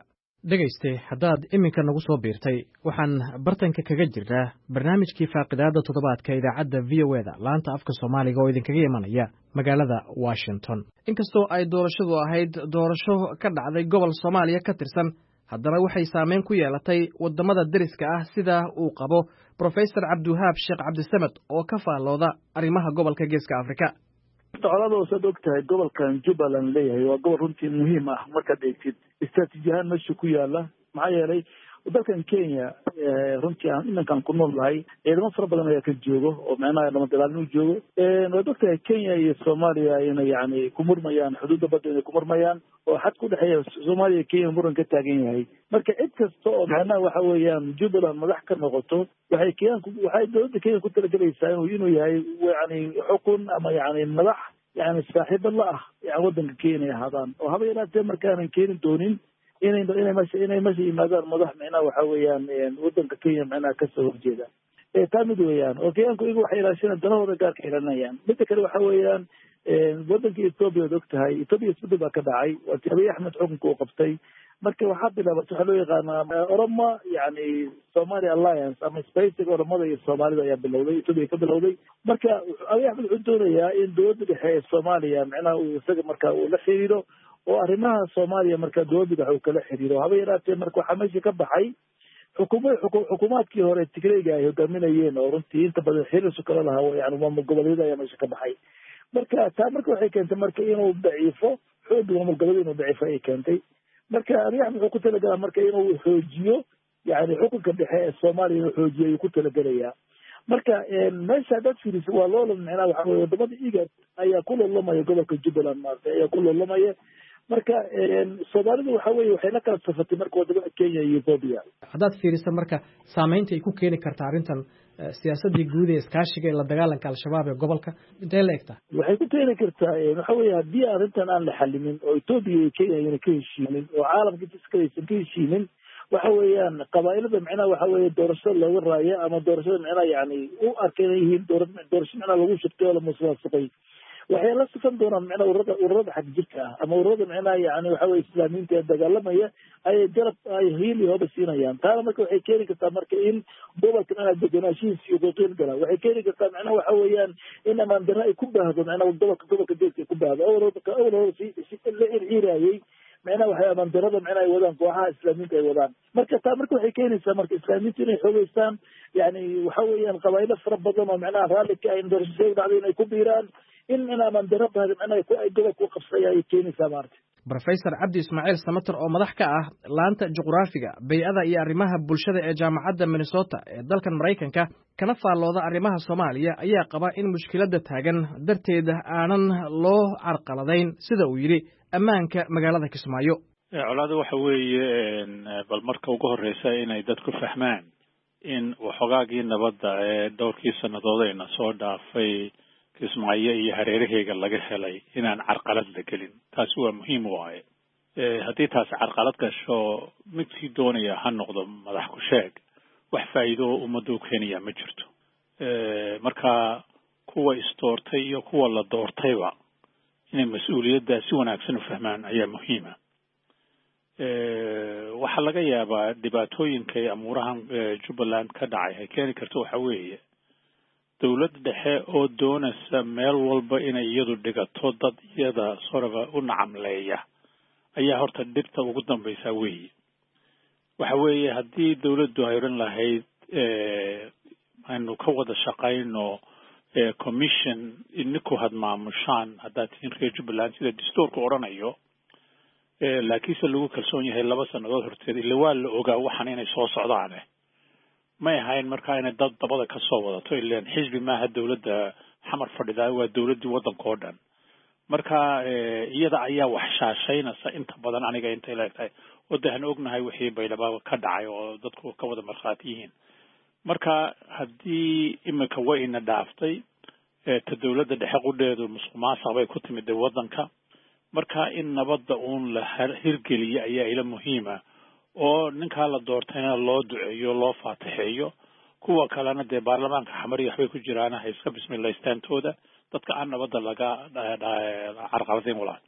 dhegayste haddaad iminka nagu soo biirtay waxaan bartanka kaga jirnaa barnaamijkii faaqidaada toddobaadka idaacadda v o e da laanta afka soomaaliga oo idinkaga imanaya magaalada washington inkastoo ay doorashadu ahayd doorasho ka dhacday gobol soomaaliya ka tirsan haddana waxay saameyn ku yeelatay waddamada deriska ah sida uu qabo brofesor cabdiwahaab sheekh cabdisamed oo ka faallooda arrimaha gobolka geeska afrika colada saad og tahay gobolkan jubbaland leeyahay waa gobol runtii muhiim ah markaad eegtid istraatiiji ahaan meesha ku yaala maxaa yeelay dalkan kenya runtii aan iminkaan ku nool nahay ciidamo fara badan ayaa ka joogo oo micnaha dhamadagaalnimo joogo waad og tahay kenya iyo soomaaliya inay yani ku murmayaan xuduudda badda inay ku murmayaan oo xad ku dhexeeya soomaaliya iyo kenya muran ka taagan yahay marka cid kasta oo macnaha waxa weeyaan jubbaland madax ka noqoto waxay kenyanku waxay dowladda kenya ku talagelaysaa inuu inuu yahay yani xukun ama yani madax yani saaxiibo la ah yani waddanka kenya inay ahaadaan oo haba yaraatee markaanan keeni doonin inay inay mesha inay mesha yimaadaan madax micnaha waxa weeyaan waddanka kenya micnaha kasoo horjeeda taa mid weeyaan oo kenyaanku iyagu waxay ilaashanayaan danahooda gaarka ilanayaan midda kale waxa weeyaan waddanka ethoobia ad og tahay ethoobia isbedel baa ka dhacay waati abiy axmed xukunka uu qabtay marka waxaa bilaabatay waxaa loo yaqaanaa oroma yani somali alliance ama spacing oromada iyo soomaalida ayaa bilowday ethoobia ka bilowday marka abiy axmed wuxuu doonayaa in dowladda dhexe ee soomaaliya micnaha uu isaga marka uu la xiriiro oo arrimaha soomaaliya marka dowladda dhexe uu kala xiriiro haba yaraatee marka waxaa meesha ka baxay xukuma xukuumaadkii hore tigreyga ay hogaaminayeen oo runtii inta badan xiriirsu kala lahaa yani maamul goboleedyada ayaa meesha ka baxay marka taa marka waxay keentay marka inuu daciifo xooga maamul goboleed inuu daciifo ayay keentay marka abiy axmed wuxuu ku talagalaa marka inuu xoojiyo yani xukunka dhexe ee soomaaliya inuu xoojiyo ayuu ku talagelayaa marka meesha haddaad fiiriso waa loolan micnaha waxa weye wadamada igad ayaa ku loolamaya gobolka jubbaland maarata ayaa ku loolamaya marka soomaalidu waxa weye waxay la kala safatay marka wadamada kenya iyo ethoobia haddaad fiiriso marka saameynta ay ku keeni karta arrintan siyaasadii guud ee iskaashiga ee la dagaalanka al-shabaab ee gobolka intee la egtaa waxay ku keeni kartaa waxa weye haddii arrintan aan la xalimin oo ethoobia iyo kenya ayna ka heshiinin oo caalamka jiskale aysan ka heshiinin waxa weeyaan qabaa'ilada micnaha waxa weeye doorashada looga raayo ama doorashada micnaha yani u arka inay yihiin doora doorasho micnaha lagu shubtay oo la musuqmaasuqay waxay la sifan doonaan micnaha ururada ururada xag jirka ah ama ururada micnaha yani waxa weye islaamiyiinta ee dagaalamaya ayay garab ay hiil iyo hoba siinayaan taana marka waxay keeni kartaa marka in gobolka micnaha deganaashihiisa iyo goqin gala waxay keeni kartaa micnaha waxa weeyaan in amaan darro ay ku baahdo micnaha gobolka gobolka geeska ay ku baahdo awal awal hore si si la irciirayay micnaha waxay amandarada micnaha ay wadaan kooxaha islaamiinta ay wadaan marka taa marka waxay keenaysaa marka islaamiinta inay xoogeystaan yani waxa weeyaan qabaa'ilo fara badan oo micnaha raalli ka ayn doorashada dhacday inay ku biiraan in in amandaro badan micnaha ay gobolka u qabsaya ayay keenaysaa maarata brofesor cabdi ismaaciil samater oo madax ka ah laanta juqraafiga bay-ada iyo arrimaha bulshada ee jaamacadda minnesota ee dalkan maraykanka kana faallooda arrimaha soomaaliya ayaa qaba in mushkiladda taagan darteed aanan loo carqaladayn sida uu yidhi ammaanka magaalada kismaayo colaada waxa weeye bal marka ugu horreysa inay dadku fahmaan in waxoogaagii nabadda ee dhowrkii sannadoodayna soo dhaafay kismaayo iyo hareeraheyga laga helay inaan carqalad la gelin taasi waa muhiim waaye haddii taasi carqalad gasho midkii doonaya ha noqdo madax ku sheeg wax faa'iido ummadda u keenaya ma jirto marka kuwa isdoortay iyo kuwa la doortayba inay mas-uuliyaddaa si wanaagsan u fahmaan ayaa muhiima waxaa laga yaabaa dhibaatooyinka ee amuurahan jubbaland ka dhacay ay keeni karto waxa weeye dowlad dhexe oo doonaysa meel walba inay iyadu dhigato dad iyada soraba u nacamleeya ayaa horta dhibta ugu dambaysaa weeye waxa weeye haddii dowladdu ay odhan lahayd aynu ka wada shaqayno commission ininku had maamushaan haddaad tihiin reer jubbaland sida dastuurku odhanayo laakiinse lagu kalsoon yahay laba sannadood horteed ila waa la ogaa waxan inay soo socdaane may ahayn markaa inay dad dabada ka soo wadato ilan xisbi maaha dowladda xamar fadhidaa waa dowladdii waddanka oo dhan marka iyada ayaa wax shaashaynaysa inta badan aniga intay leegtahay oo de aan ognahay wixii baydhaba ka dhacay oo dadku ka wada markhaati yihiin marka haddii iminka way ina dhaaftay ta dowladda dhexe qudheedu musuq maasuq bay ku timid de waddanka marka in nabadda uun la hirgeliyo ayaa ila muhiima oo ninkaa la doortayna loo duceeyo loo faatixeeyo kuwa kalena dee baarlamaanka xamari waxbay ku jiraan ha iska bismilaystaantooda dadka aan nabadda laga carqaladayn walaa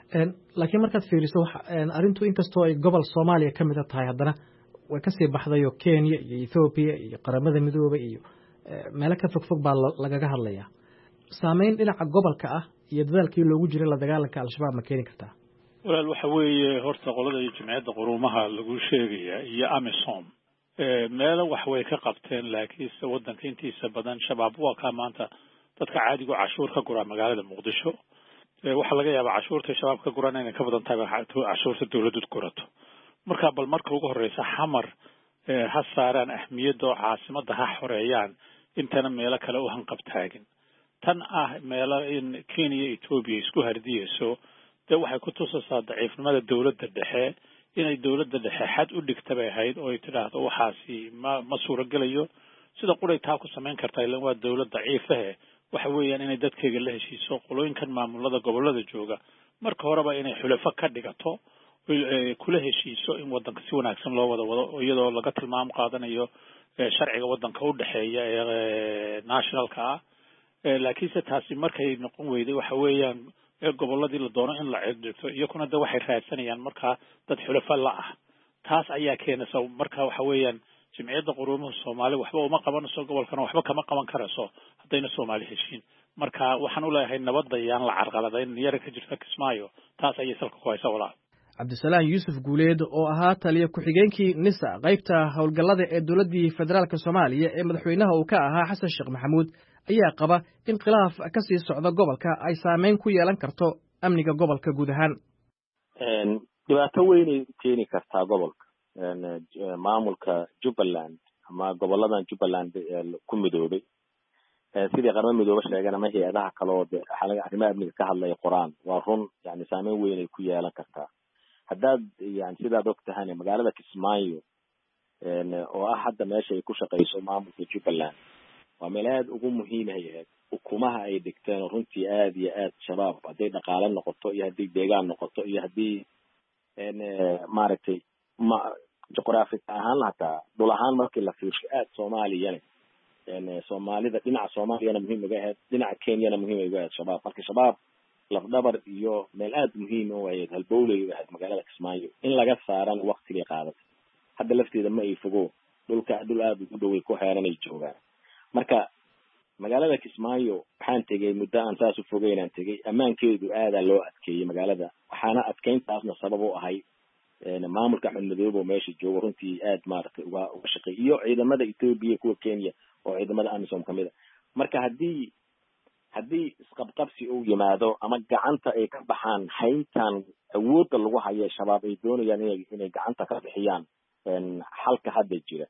laakiin markaad fiiriso arrintu inkastoo ay gobol soomaaliya ka mida tahay haddana way kasii baxdayo kenya iyo ethoobiya iyo qaramada midoobay iyo meelo ka fogfog baa lagaga hadlayaa saameyn dhinaca gobolka ah iyo dadaalkii loogu jiray la dagaalanka al-shabaab ma keeni kartaa walaal waxa weeye horta qolada iyo jimciyadda quruumaha lagu sheegaya iyo amisom meelo wax way ka qabteen laakiinse waddanka intiisa badan shabaab waa kaa maanta dadka caadigu cashuur ka guraa magaalada muqdisho waxaa laga yaabaa cashuurta shabaab ka guran inay ka badan tahay cashuurta dawladdu gurato marka bal marka ugu horreysa xamar ha saaraan ahmiyadda oo caasimadda ha xoreeyaan intana meelo kale u hanqab taagin tan ah meelo in kenya etoobiya isku hardiyeyso dee waxay ku tusaysaa daciifnimada dawladda dhexe inay dawladda dhexe xad u dhigta bay ahayd oo ay tidhaahdo waxaasi ma ma suuragelayo sida quray taa ku samayn kartaa ilan waa dawlad daciifahe waxa weeyaan inay dadkeyga la heshiiso qolooyinkan maamulada gobolada jooga marka horeba inay xulafo ka dhigato kula heshiiso in waddanka si wanaagsan loo wada wado iyadoo laga tilmaamo qaadanayo sharciga waddanka u dhexeeya ee nationalka ah laakiinse taasi markay noqon weyday waxa weeyaan gobolladii la doono in la cidhigto iyakuna de waxay raadsanayaan markaa dad xulafo la ah taas ayaa keenaysa marka waxa weeyaan jimciyadda quruumaha soomaali waxba uma qabanayso gobolkana waxba kama qaban karayso haddayna soomaali heshiin marka waxaan u leeyahay nabadda yaan la carqaladayn yara ka jirta kismaayo taas ayay salka ku haysa walaal cabdisalaam yuusuf guuleed oo ahaa taliya ku-xigeenkii nisa qaybta howlgallada ee dowladdii federaalk soomaaliya ee madaxweynaha uu ka ahaa xasan sheekh maxamuud ayaa qaba in khilaaf ka sii socda gobolka ay saameyn ku yeelan karto amniga gobolka guud ahaan dhibaato weynay keeni kartaa gobolka maamulka jubbaland ama goboladan jubbaland ku midoobay sidii qarmo midoobe sheegeen ama hay-adaha kale oo de arrimaha amniga ka hadlaya qoraan waa run yani saameyn weynay ku yeelan kartaa haddaad yani sidaad og tahane magaalada kismaayo oo ah hadda meesha ay ku shaqeyso maamulka jubbaland waa meel aada ugu muhiimay ahayd ukumaha ay dhigteen oo runtii aada iyo aad shabaab hadday dhaqaale noqoto iyo haddii deegaan noqoto iyo haddii maaragtay ma juqraafic ahaan hataa dhul ahaan markii la fiirsho aada soomaaliyane soomaalida dhinaca soomaaliyana muhiim uga ahayd dhinaca kenyana muhiim ay uga ahayd shabaab marka shabaab lafdhabar iyo meel aada muhiim u ahayd halbowlay u ahayd magaalada kismaayo in laga saarana waktigay qaadatay hadda lafteeda ma ay fogo dhulka dhul aada ugu dhoway ku xeeranay joogaan marka magaalada kismaayo waxaan tegey muddo aan saas u fogeynaan tegey ammaankeedu aadaa loo adkeeyey magaalada waxaana adkeyntaasna sabab u ahay maamulka axmed madoobe oo meesha joogo runtii aad maaragtay uga uga shaqeey iyo ciidamada ethoobia kuwa kenya oo ciidamada amisom kamid a marka haddii haddii isqabqabsi uu yimaado ama gacanta ay ka baxaan hayntan awoodda lagu hayo shabaab ay doonayaan inay inay gacanta ka bixiyaan xalka hadda jira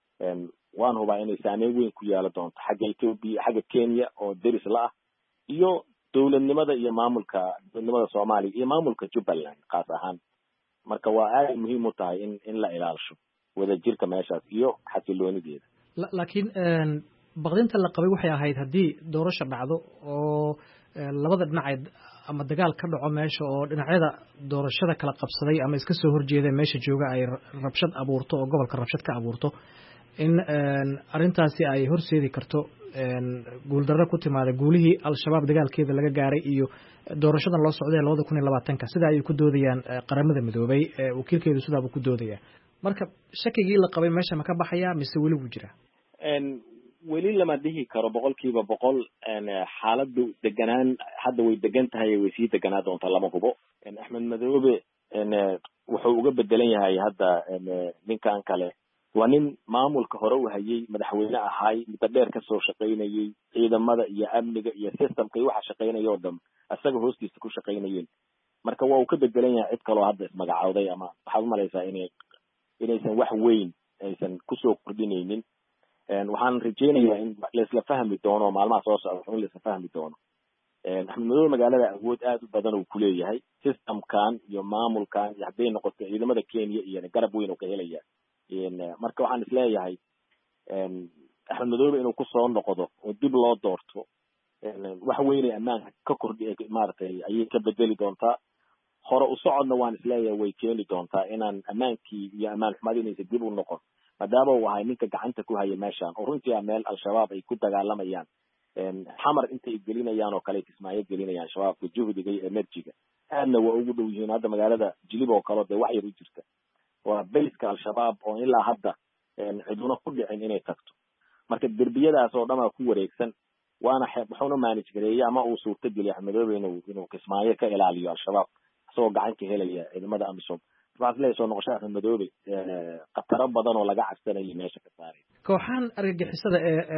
waan hubaa inay saameyn weyn ku yeelo doonto xagga ethoobia xagga kenya oo deris la ah iyo dowladnimada iyo maamulka dowladnimada soomaaliya iyo maamulka jubbaland kaas ahaan marka waa aada muhiim u tahay in in la ilaalisho wadajirka meeshaas iyo xasiloonideeda laakiin baqdinta la qabay waxay ahayd haddii doorasho dhacdo oo labada dhinacay ama dagaal ka dhaco meesha oo dhinacyada doorashada kala qabsaday ama iska soo horjeeda meesha jooga ay rabshad abuurto oo gobolka rabshad ka abuurto in arrintaasi ay horseedi karto guuldarro ku timaada guulihii al-shabaab dagaalkeeda laga gaaray iyo doorashadan loo socday labada kun iyo labaatanka sida ayay ku doodayaan qaramada midoobay wakiilkeedu sidaabuu ku doodaya marka shakigii la qabay meesha ma ka baxaya mise weli wuu jira weli lama dhihi karo boqol kiiba boqol xaaladu deganaan hadda way degan tahay way sii deganaa doontaa lama hubo axmed madoobe wuxuu uga bedelan yahay hadda ninkan kale waa nin maamulka hore u hayay madaxweyne ahaay muddo dheer kasoo shaqaynayay ciidamada iyo amniga iyo systemka iyo waxa shaqaynaya oo dham isaga hoostiisa ku shaqaynayeen marka waa uu ka bedelan yahay cid kaloo hadda ismagacowday ama waxaad umalaysaa inay inaysan wax weyn aysan kusoo kordhinaynin waxaan rajeynayaa in laisla fahmi doono maalmaha soo socda in laisla fahmi doono axmed madoobe magaalada awood aada u badan uu kuleeyahay systemkan iyo maamulkan iyo hadday noqoto ciidamada kenya iyo garab weyn uu ka helaya marka waxaan isleeyahay axmed madoobe inuu kusoo noqdo oo dib loo doorto wax weynay ammaanka ka kordhi maaragtay ayay ka bedeli doontaa hore u socodna waan isleeyahay way keeni doontaa inaan ammaankii iyo ammaan xumadi inaysa dib u noqon maadaama uu ahay ninka gacanta ku haya meeshan oo runtii a meel al-shabaab ay ku dagaalamayaan xamar intay gelinayaan oo kale kismaayo gelinayaan shabaabka juhdiga iyo enerjiga aadna waa ugu dhow yihiin hadda magaalada jilib oo kale dee wax yar u jirta waa bayska al-shabaab oo ilaa hadda ciduna ku dhicin inay tagto marka derbiyadaas oo dhan aa ku wareegsan waana wuxuuna manage gareeyey ama uu suurta geliya axmedoobe inuu inuu kismaayo ka ilaaliyo al-shabaab isagoo gacan ka helaya ciidamada amisom waxaas leeyahay soo noqosho axmedoobe khataro badan oo laga cabsanayay meesha ka saaray kooxahan argagixisada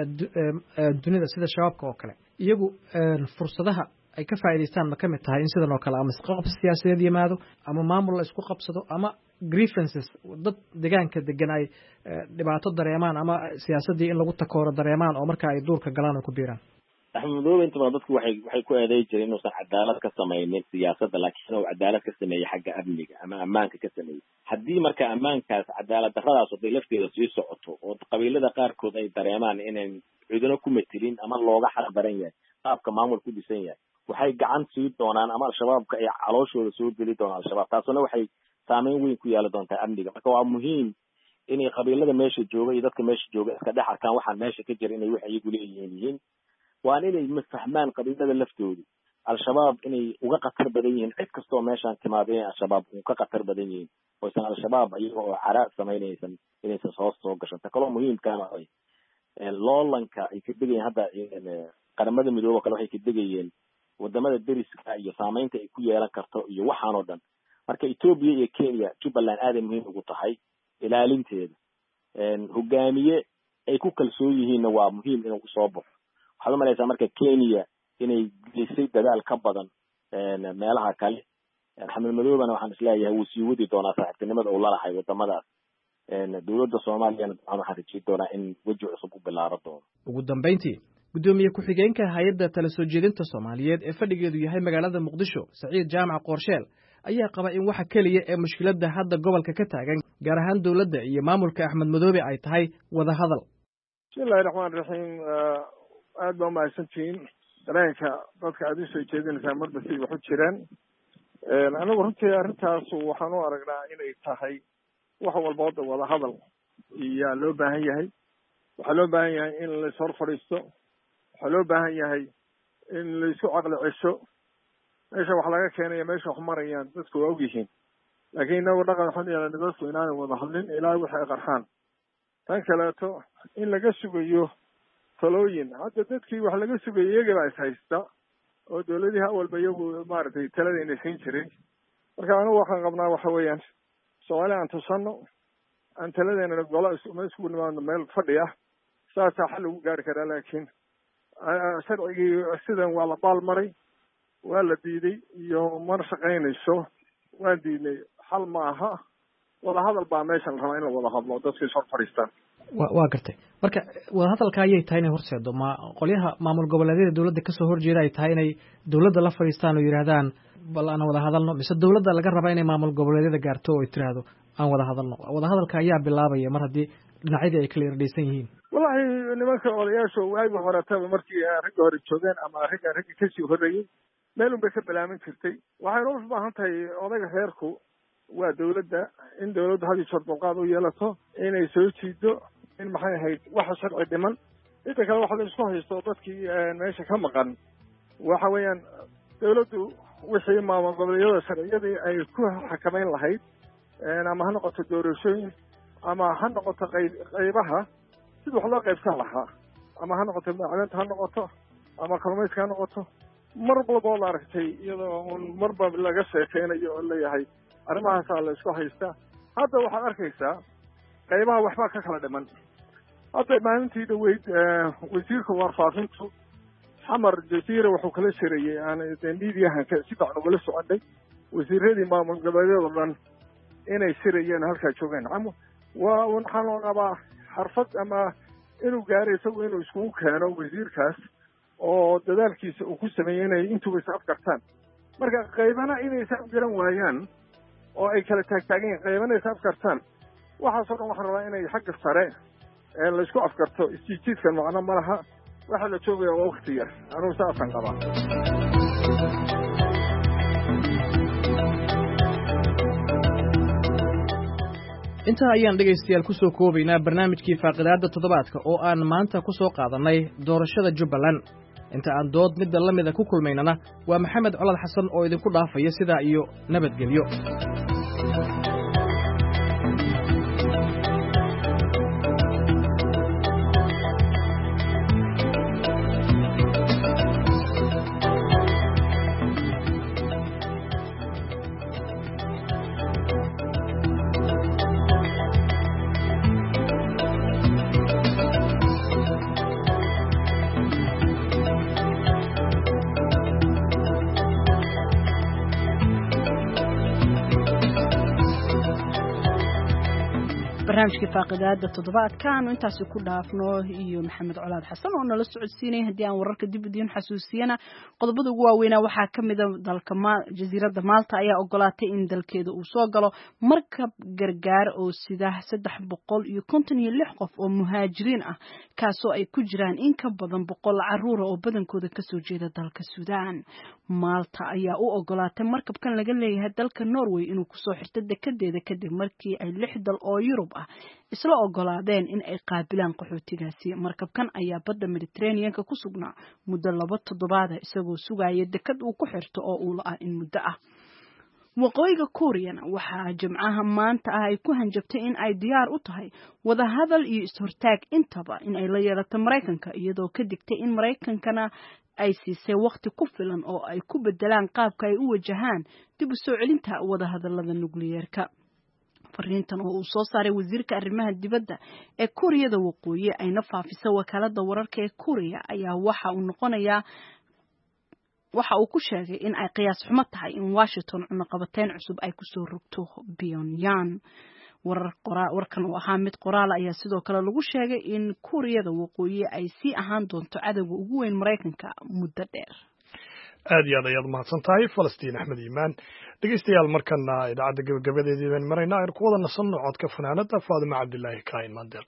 ee dunida sida shabaabka oo kale iyagu fursadaha ay ka faa'idaystaan ma ka mid tahay in sidan oo kale ama isqabsi siyaasadeed yimaado ama maamul la isku qabsado ama grievances dad deegaanka degan ay dhibaato dareemaan ama siyaasaddii in lagu takooro dareemaan oo marka ay duurka galaan oo ku biiraan axmed madoobe inta badan dadku waxay waxay ku eeday jireen inuusan cadaalad ka samaynin siyaasadda laakiin uu cadaalad ka sameeyey xagga amniga ama ammaanka ka sameeyey haddii marka ammaankaas cadaalad darradaas haday lafteeda sii socoto oo qabiilada qaarkood ay dareemaan inayn cidino ku metelin ama looga xaq daran yahay qaabka maamul ku dhisan yahay waxay gacan sii doonaan ama al-shabaabka ay calooshooda soo geli doonaan al-shabaab taasuna waxay saameyn weyn ku yeelan doontaa amniga marka waa muhiim inay qabiilada meesha jooga iyo dadka meesha jooga iska dhex arkaan waxaan meesha ka jira inay wax iyagu leeyihiin yihiin waan inay mafahmaan qabiilada laftoodu al-shabaab inay uga khatar badan yihiin cid kastoo meeshaan timaado inay al-shabaab u ka khatar badan yihiin oysan al-shabaab iyaga oo cara samaynaysan inaysan hoos soo gashan ta kaloo muhiimkaana ay loolanka ay ka degayeen hadda qaramada midoobe o kale waxay ka degayeen wadamada deriska iyo saameynta ay ku yeelan karto iyo waxaan oo dhan marka etoobiya iyo kenya jubbaland aaday muhiim ugu tahay ilaalinteeda hogaamiye ay ku kalsoon yihiinna waa muhiim inuu usoo baxo waxaad umalaysaa marka kenya inay gelisay dadaal ka badan meelaha kale axmed madoobena waxaan isleeyahay wuu sii wadi doonaa saaxiibtinimada uu lalahay wadamadaas dowladda soomaaliyana dabcan waxaan rajeyn doonaa in weji cusub u bilaaro doono ugu dambayntii guddoomiye ku-xigeenka hay-adda tala soo jeedinta soomaaliyeed ee fadhigeedu yahay magaalada muqdisho saciid jaamac qoorsheel ayaa qaba in waxa keliya ee mushkiladda hadda gobolka ka taagan gaar ahaan dowladda iyo maamulka axmed madoobe ay tahay wada hadal bismillahi raxmaan raxiim aad baa umahadsantihiin dareenka dadka aad usoo jeedinaysaa marba siday wax u jiraan anigu runtii arrintaas waxaan u aragnaa inay tahay wax walba hadda wada hadal iyaa loo baahan yahay waxaa loo baahan yahay in lais hor fadhiisto waxaa loo baahan yahay in laisku caqli cesho meesha wax laga keenaya meesha wax marayaan dadku waa ogyihiin laakiin inagu dhaqan waxaan yeelana dadku inaanay wada hadlin ilaa wixi ay qarxaan tan kaleeto in laga sugayo talooyin hadda dadkii wax laga sugayo iyagii baa is haysta oo dowladihii awalba iyagu maaragtay taladayna siin jiray marka anigu waxaan qabnaa waxa weeyaan soomaali aan tusano aan taladeena golo ma iskugu nimaadno meel fadhi ah saasaa xal lagu gaari karaa laakiin sharcigii sidan waa la baal maray waa la diiday iyo mar shaqaynayso waan diidnay xal ma aha wada hadal baa meeshan rabaa in la wada hadlo dadka is hor fadhiistaan wa waa gartay marka wada hadalka ayay tahay inay horseedo ma qolyaha maamul goboleedyada dowladda kasoo horjeeda ay tahay inay dowladda la fadhiistaan oo yidhaahdaan bal aan wada hadalno mise dowladda laga rabaa inay maamul goboleedyada gaarto oo ay tiraahdo aan wada hadalno wada hadalka ayaa bilaabaya mar haddii dhinacyadii ay kala irdhaysan yihiin wallahi nimanka odayaasha waagi horetaba markii ragga hore joogeen ama ragga ragga kasii horreeyey meel un bay ka balaamin jirtay waxayna u baahan tahay odayga reerku waa dowladda in dowladdu had iyo jeer dulqaad u yeelato inay soo jiido in maxay ahayd waxa sharci dhiman inta kale waxa la isku haysto dadkii meesha ka maqan waxa weeyaan dowladdu wixii maamul goboleedyada sharciyadii ay ku xakamayn lahayd ama ha noqoto doorashooyin ama ha noqoto qayb qaybaha sida wax loo qaybsan lahaa ama ha noqoto macdanta ha noqoto ama kalluumayska ha noqoto mar walba oo la aragtay iyadoo un marba laga sheekeynayo oo leeyahay arrimahaasaa la isku haystaa hadda waxaad arkaysaa qaybaha waxbaa ka kala dhiman hadda maalintii dhaweyd wasiirka warfaafintu xamar jasiira wuxuu kala shirayey aan miidiyahan si fiican ugala soconay wasiiradii maamul goboleedyada o dhan inay shirayeen halkaa joogeen waa waxaan loo qabaa xarfad ama inuu gaaro isagu inuu iskugu keeno wasiirkaas oo dadaalkiisa uu ku sameeyey inay intuba is afgartaan marka qaybana inay is afgaran waayaan oo ay kala taagtaagan yihin qaybana is afgartaan waxaasoo dhan waxaan rabaa inay xagga sare laysku afgarto isjiijiidkan macno ma laha waxaa la joogaya waa wakti yar anugu saasaan qabaa intaa ayaan dhegaystayaal ku soo koobaynaa barnaamijkii faaqidaadda toddobaadka oo aan maanta ku soo qaadannay doorashada jubbaland inta aan dood midda la mida ku kulmaynana waa maxamed colad xasan oo idinku dhaafaya sidaa iyo nabadgelyo barnaamijkii faaqidaada toddobaadkaanu intaasi ku dhaafno iyo maxamed colaad xasan oo nala socodsiinaya haddii aan wararka dib idiin xasuusiyana qodobada ugu waaweynaa waxaa ka mida dalka jasiiradda maalta ayaa ogolaatay in dalkeeda uu soo galo markab gargaar oo sida saddex boqol iyo konton iyo lix qof oo muhaajiriin ah kaasoo ay ku jiraan in ka badan boqol caruura oo badankooda kasoo jeeda dalka suudaan maalta ayaa u ogolaatay markabkan laga leeyahay dalka norway inuu kusoo xirto dekedeeda kadib markii ay lix dal oo yurub ah isla ogolaadeen in ay qaabilaan qaxootigaasi markabkan ayaa badda mediterraneanka ku sugnaa muddo laba toddobaada isagoo sugaya dekad uu ku xirto oo uu la-ah in muddo ah waqooyiga kuuriyana waxaa jimcaha maanta ah ay ku hanjabtay in ay diyaar u tahay wadahadal iyo is-hortaag intaba in ay la yeelato maraykanka iyadoo ka digtay in maraykankana ay siisay wakhti ku filan oo ay ku bedelaan qaabka ay u wajahaan dib u soo celinta wadahadalada nukliyeerka fariintan oo uu soo saaray wasiirka arrimaha dibadda ee kuuriyada waqooyi ayna faafisa wakaalada wararka ee kuuriya ayaa waxa uu noqonayaa waxa uu ku sheegay in ay qiyaas xumo tahay in washington cunaqabateyn cusub ay kusoo rogto pyongyang warkan oo ahaa mid qoraal ayaa sidoo kale lagu sheegay in kuuriyada waqooyi ay sii ahaan doonto cadowga ugu weyn maraykanka muddo dheer aad iyo aad ayaad mahadsan tahay falastiin axmed iimaan dhegeystayaal markana idaacadda gabagabadeedii baan maraynaa aynu ku wada nasanno codka fanaanada faadima cabdilaahi kaain maandeer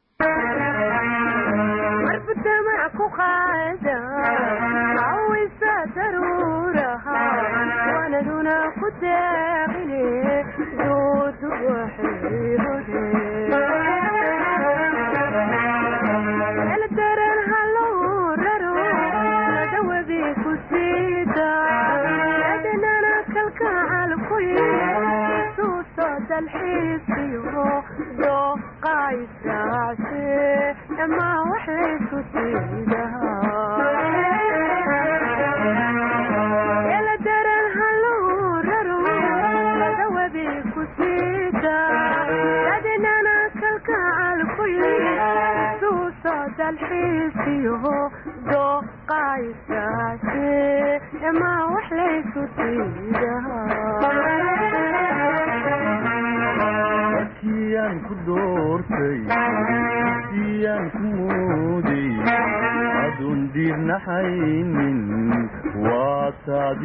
markiyaan ku doortay siyaan ku mooday adoon diirnaxaynin waa taadi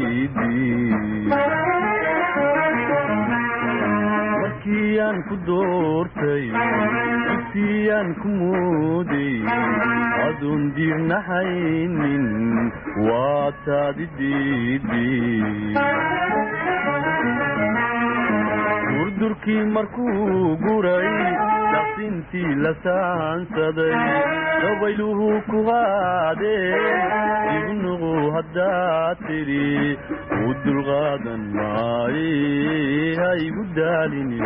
markiyaan ku doortay siyaan ku mooday adoon diirnaxaynin waa taadi durdurkii markuu guray daqsintii la saansaday dabayluhu ku qaadeen ibnuqu haddaad tidhi u dulqaadan maaye ha igu daalini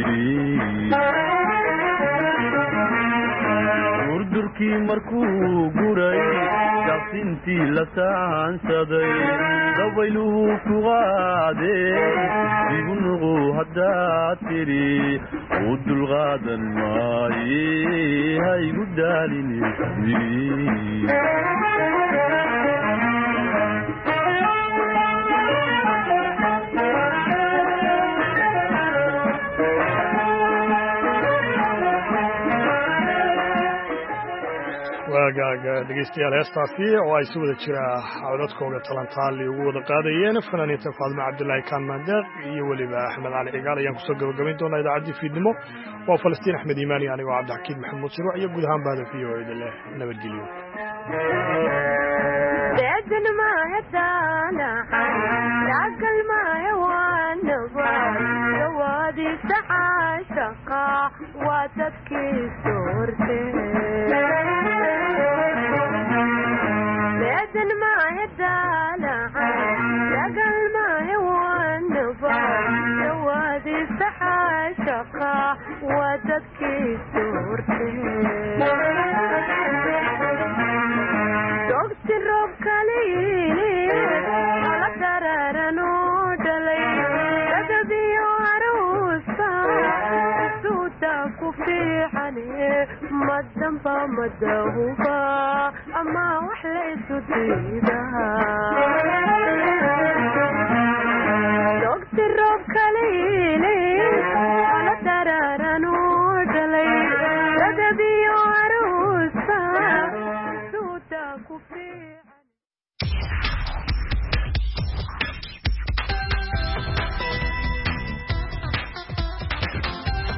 durdurkii markuu guray daqsintii la saansaday dabayluhu ku qaadeen ibnuqu haddaad tidhi u dulqaadan maaye ha igu daalini waagaaga dhegeystayaal heestaasi oo ay si wada jira codadkooga talantaali ugu wada qaadayeen fanaaniinta faadima cabdilaahi kaan maandeeq iyo weliba axmed cali cigaal ayaan kusoo gabagabayn doonaa idaacaddii fiidnimo waa falastiin axmed iimaani anigoo cabdixakiid maxamuud siruuc iyo guud ahaan bahda v o eda leh nabadgelyo daaqa waa dadkiisu hortee dogsi roob kaliini ala daraaran oo dhalay dadabiyo aruusa suuda ku fiicane madamba madahuba ama wax laysu diidaa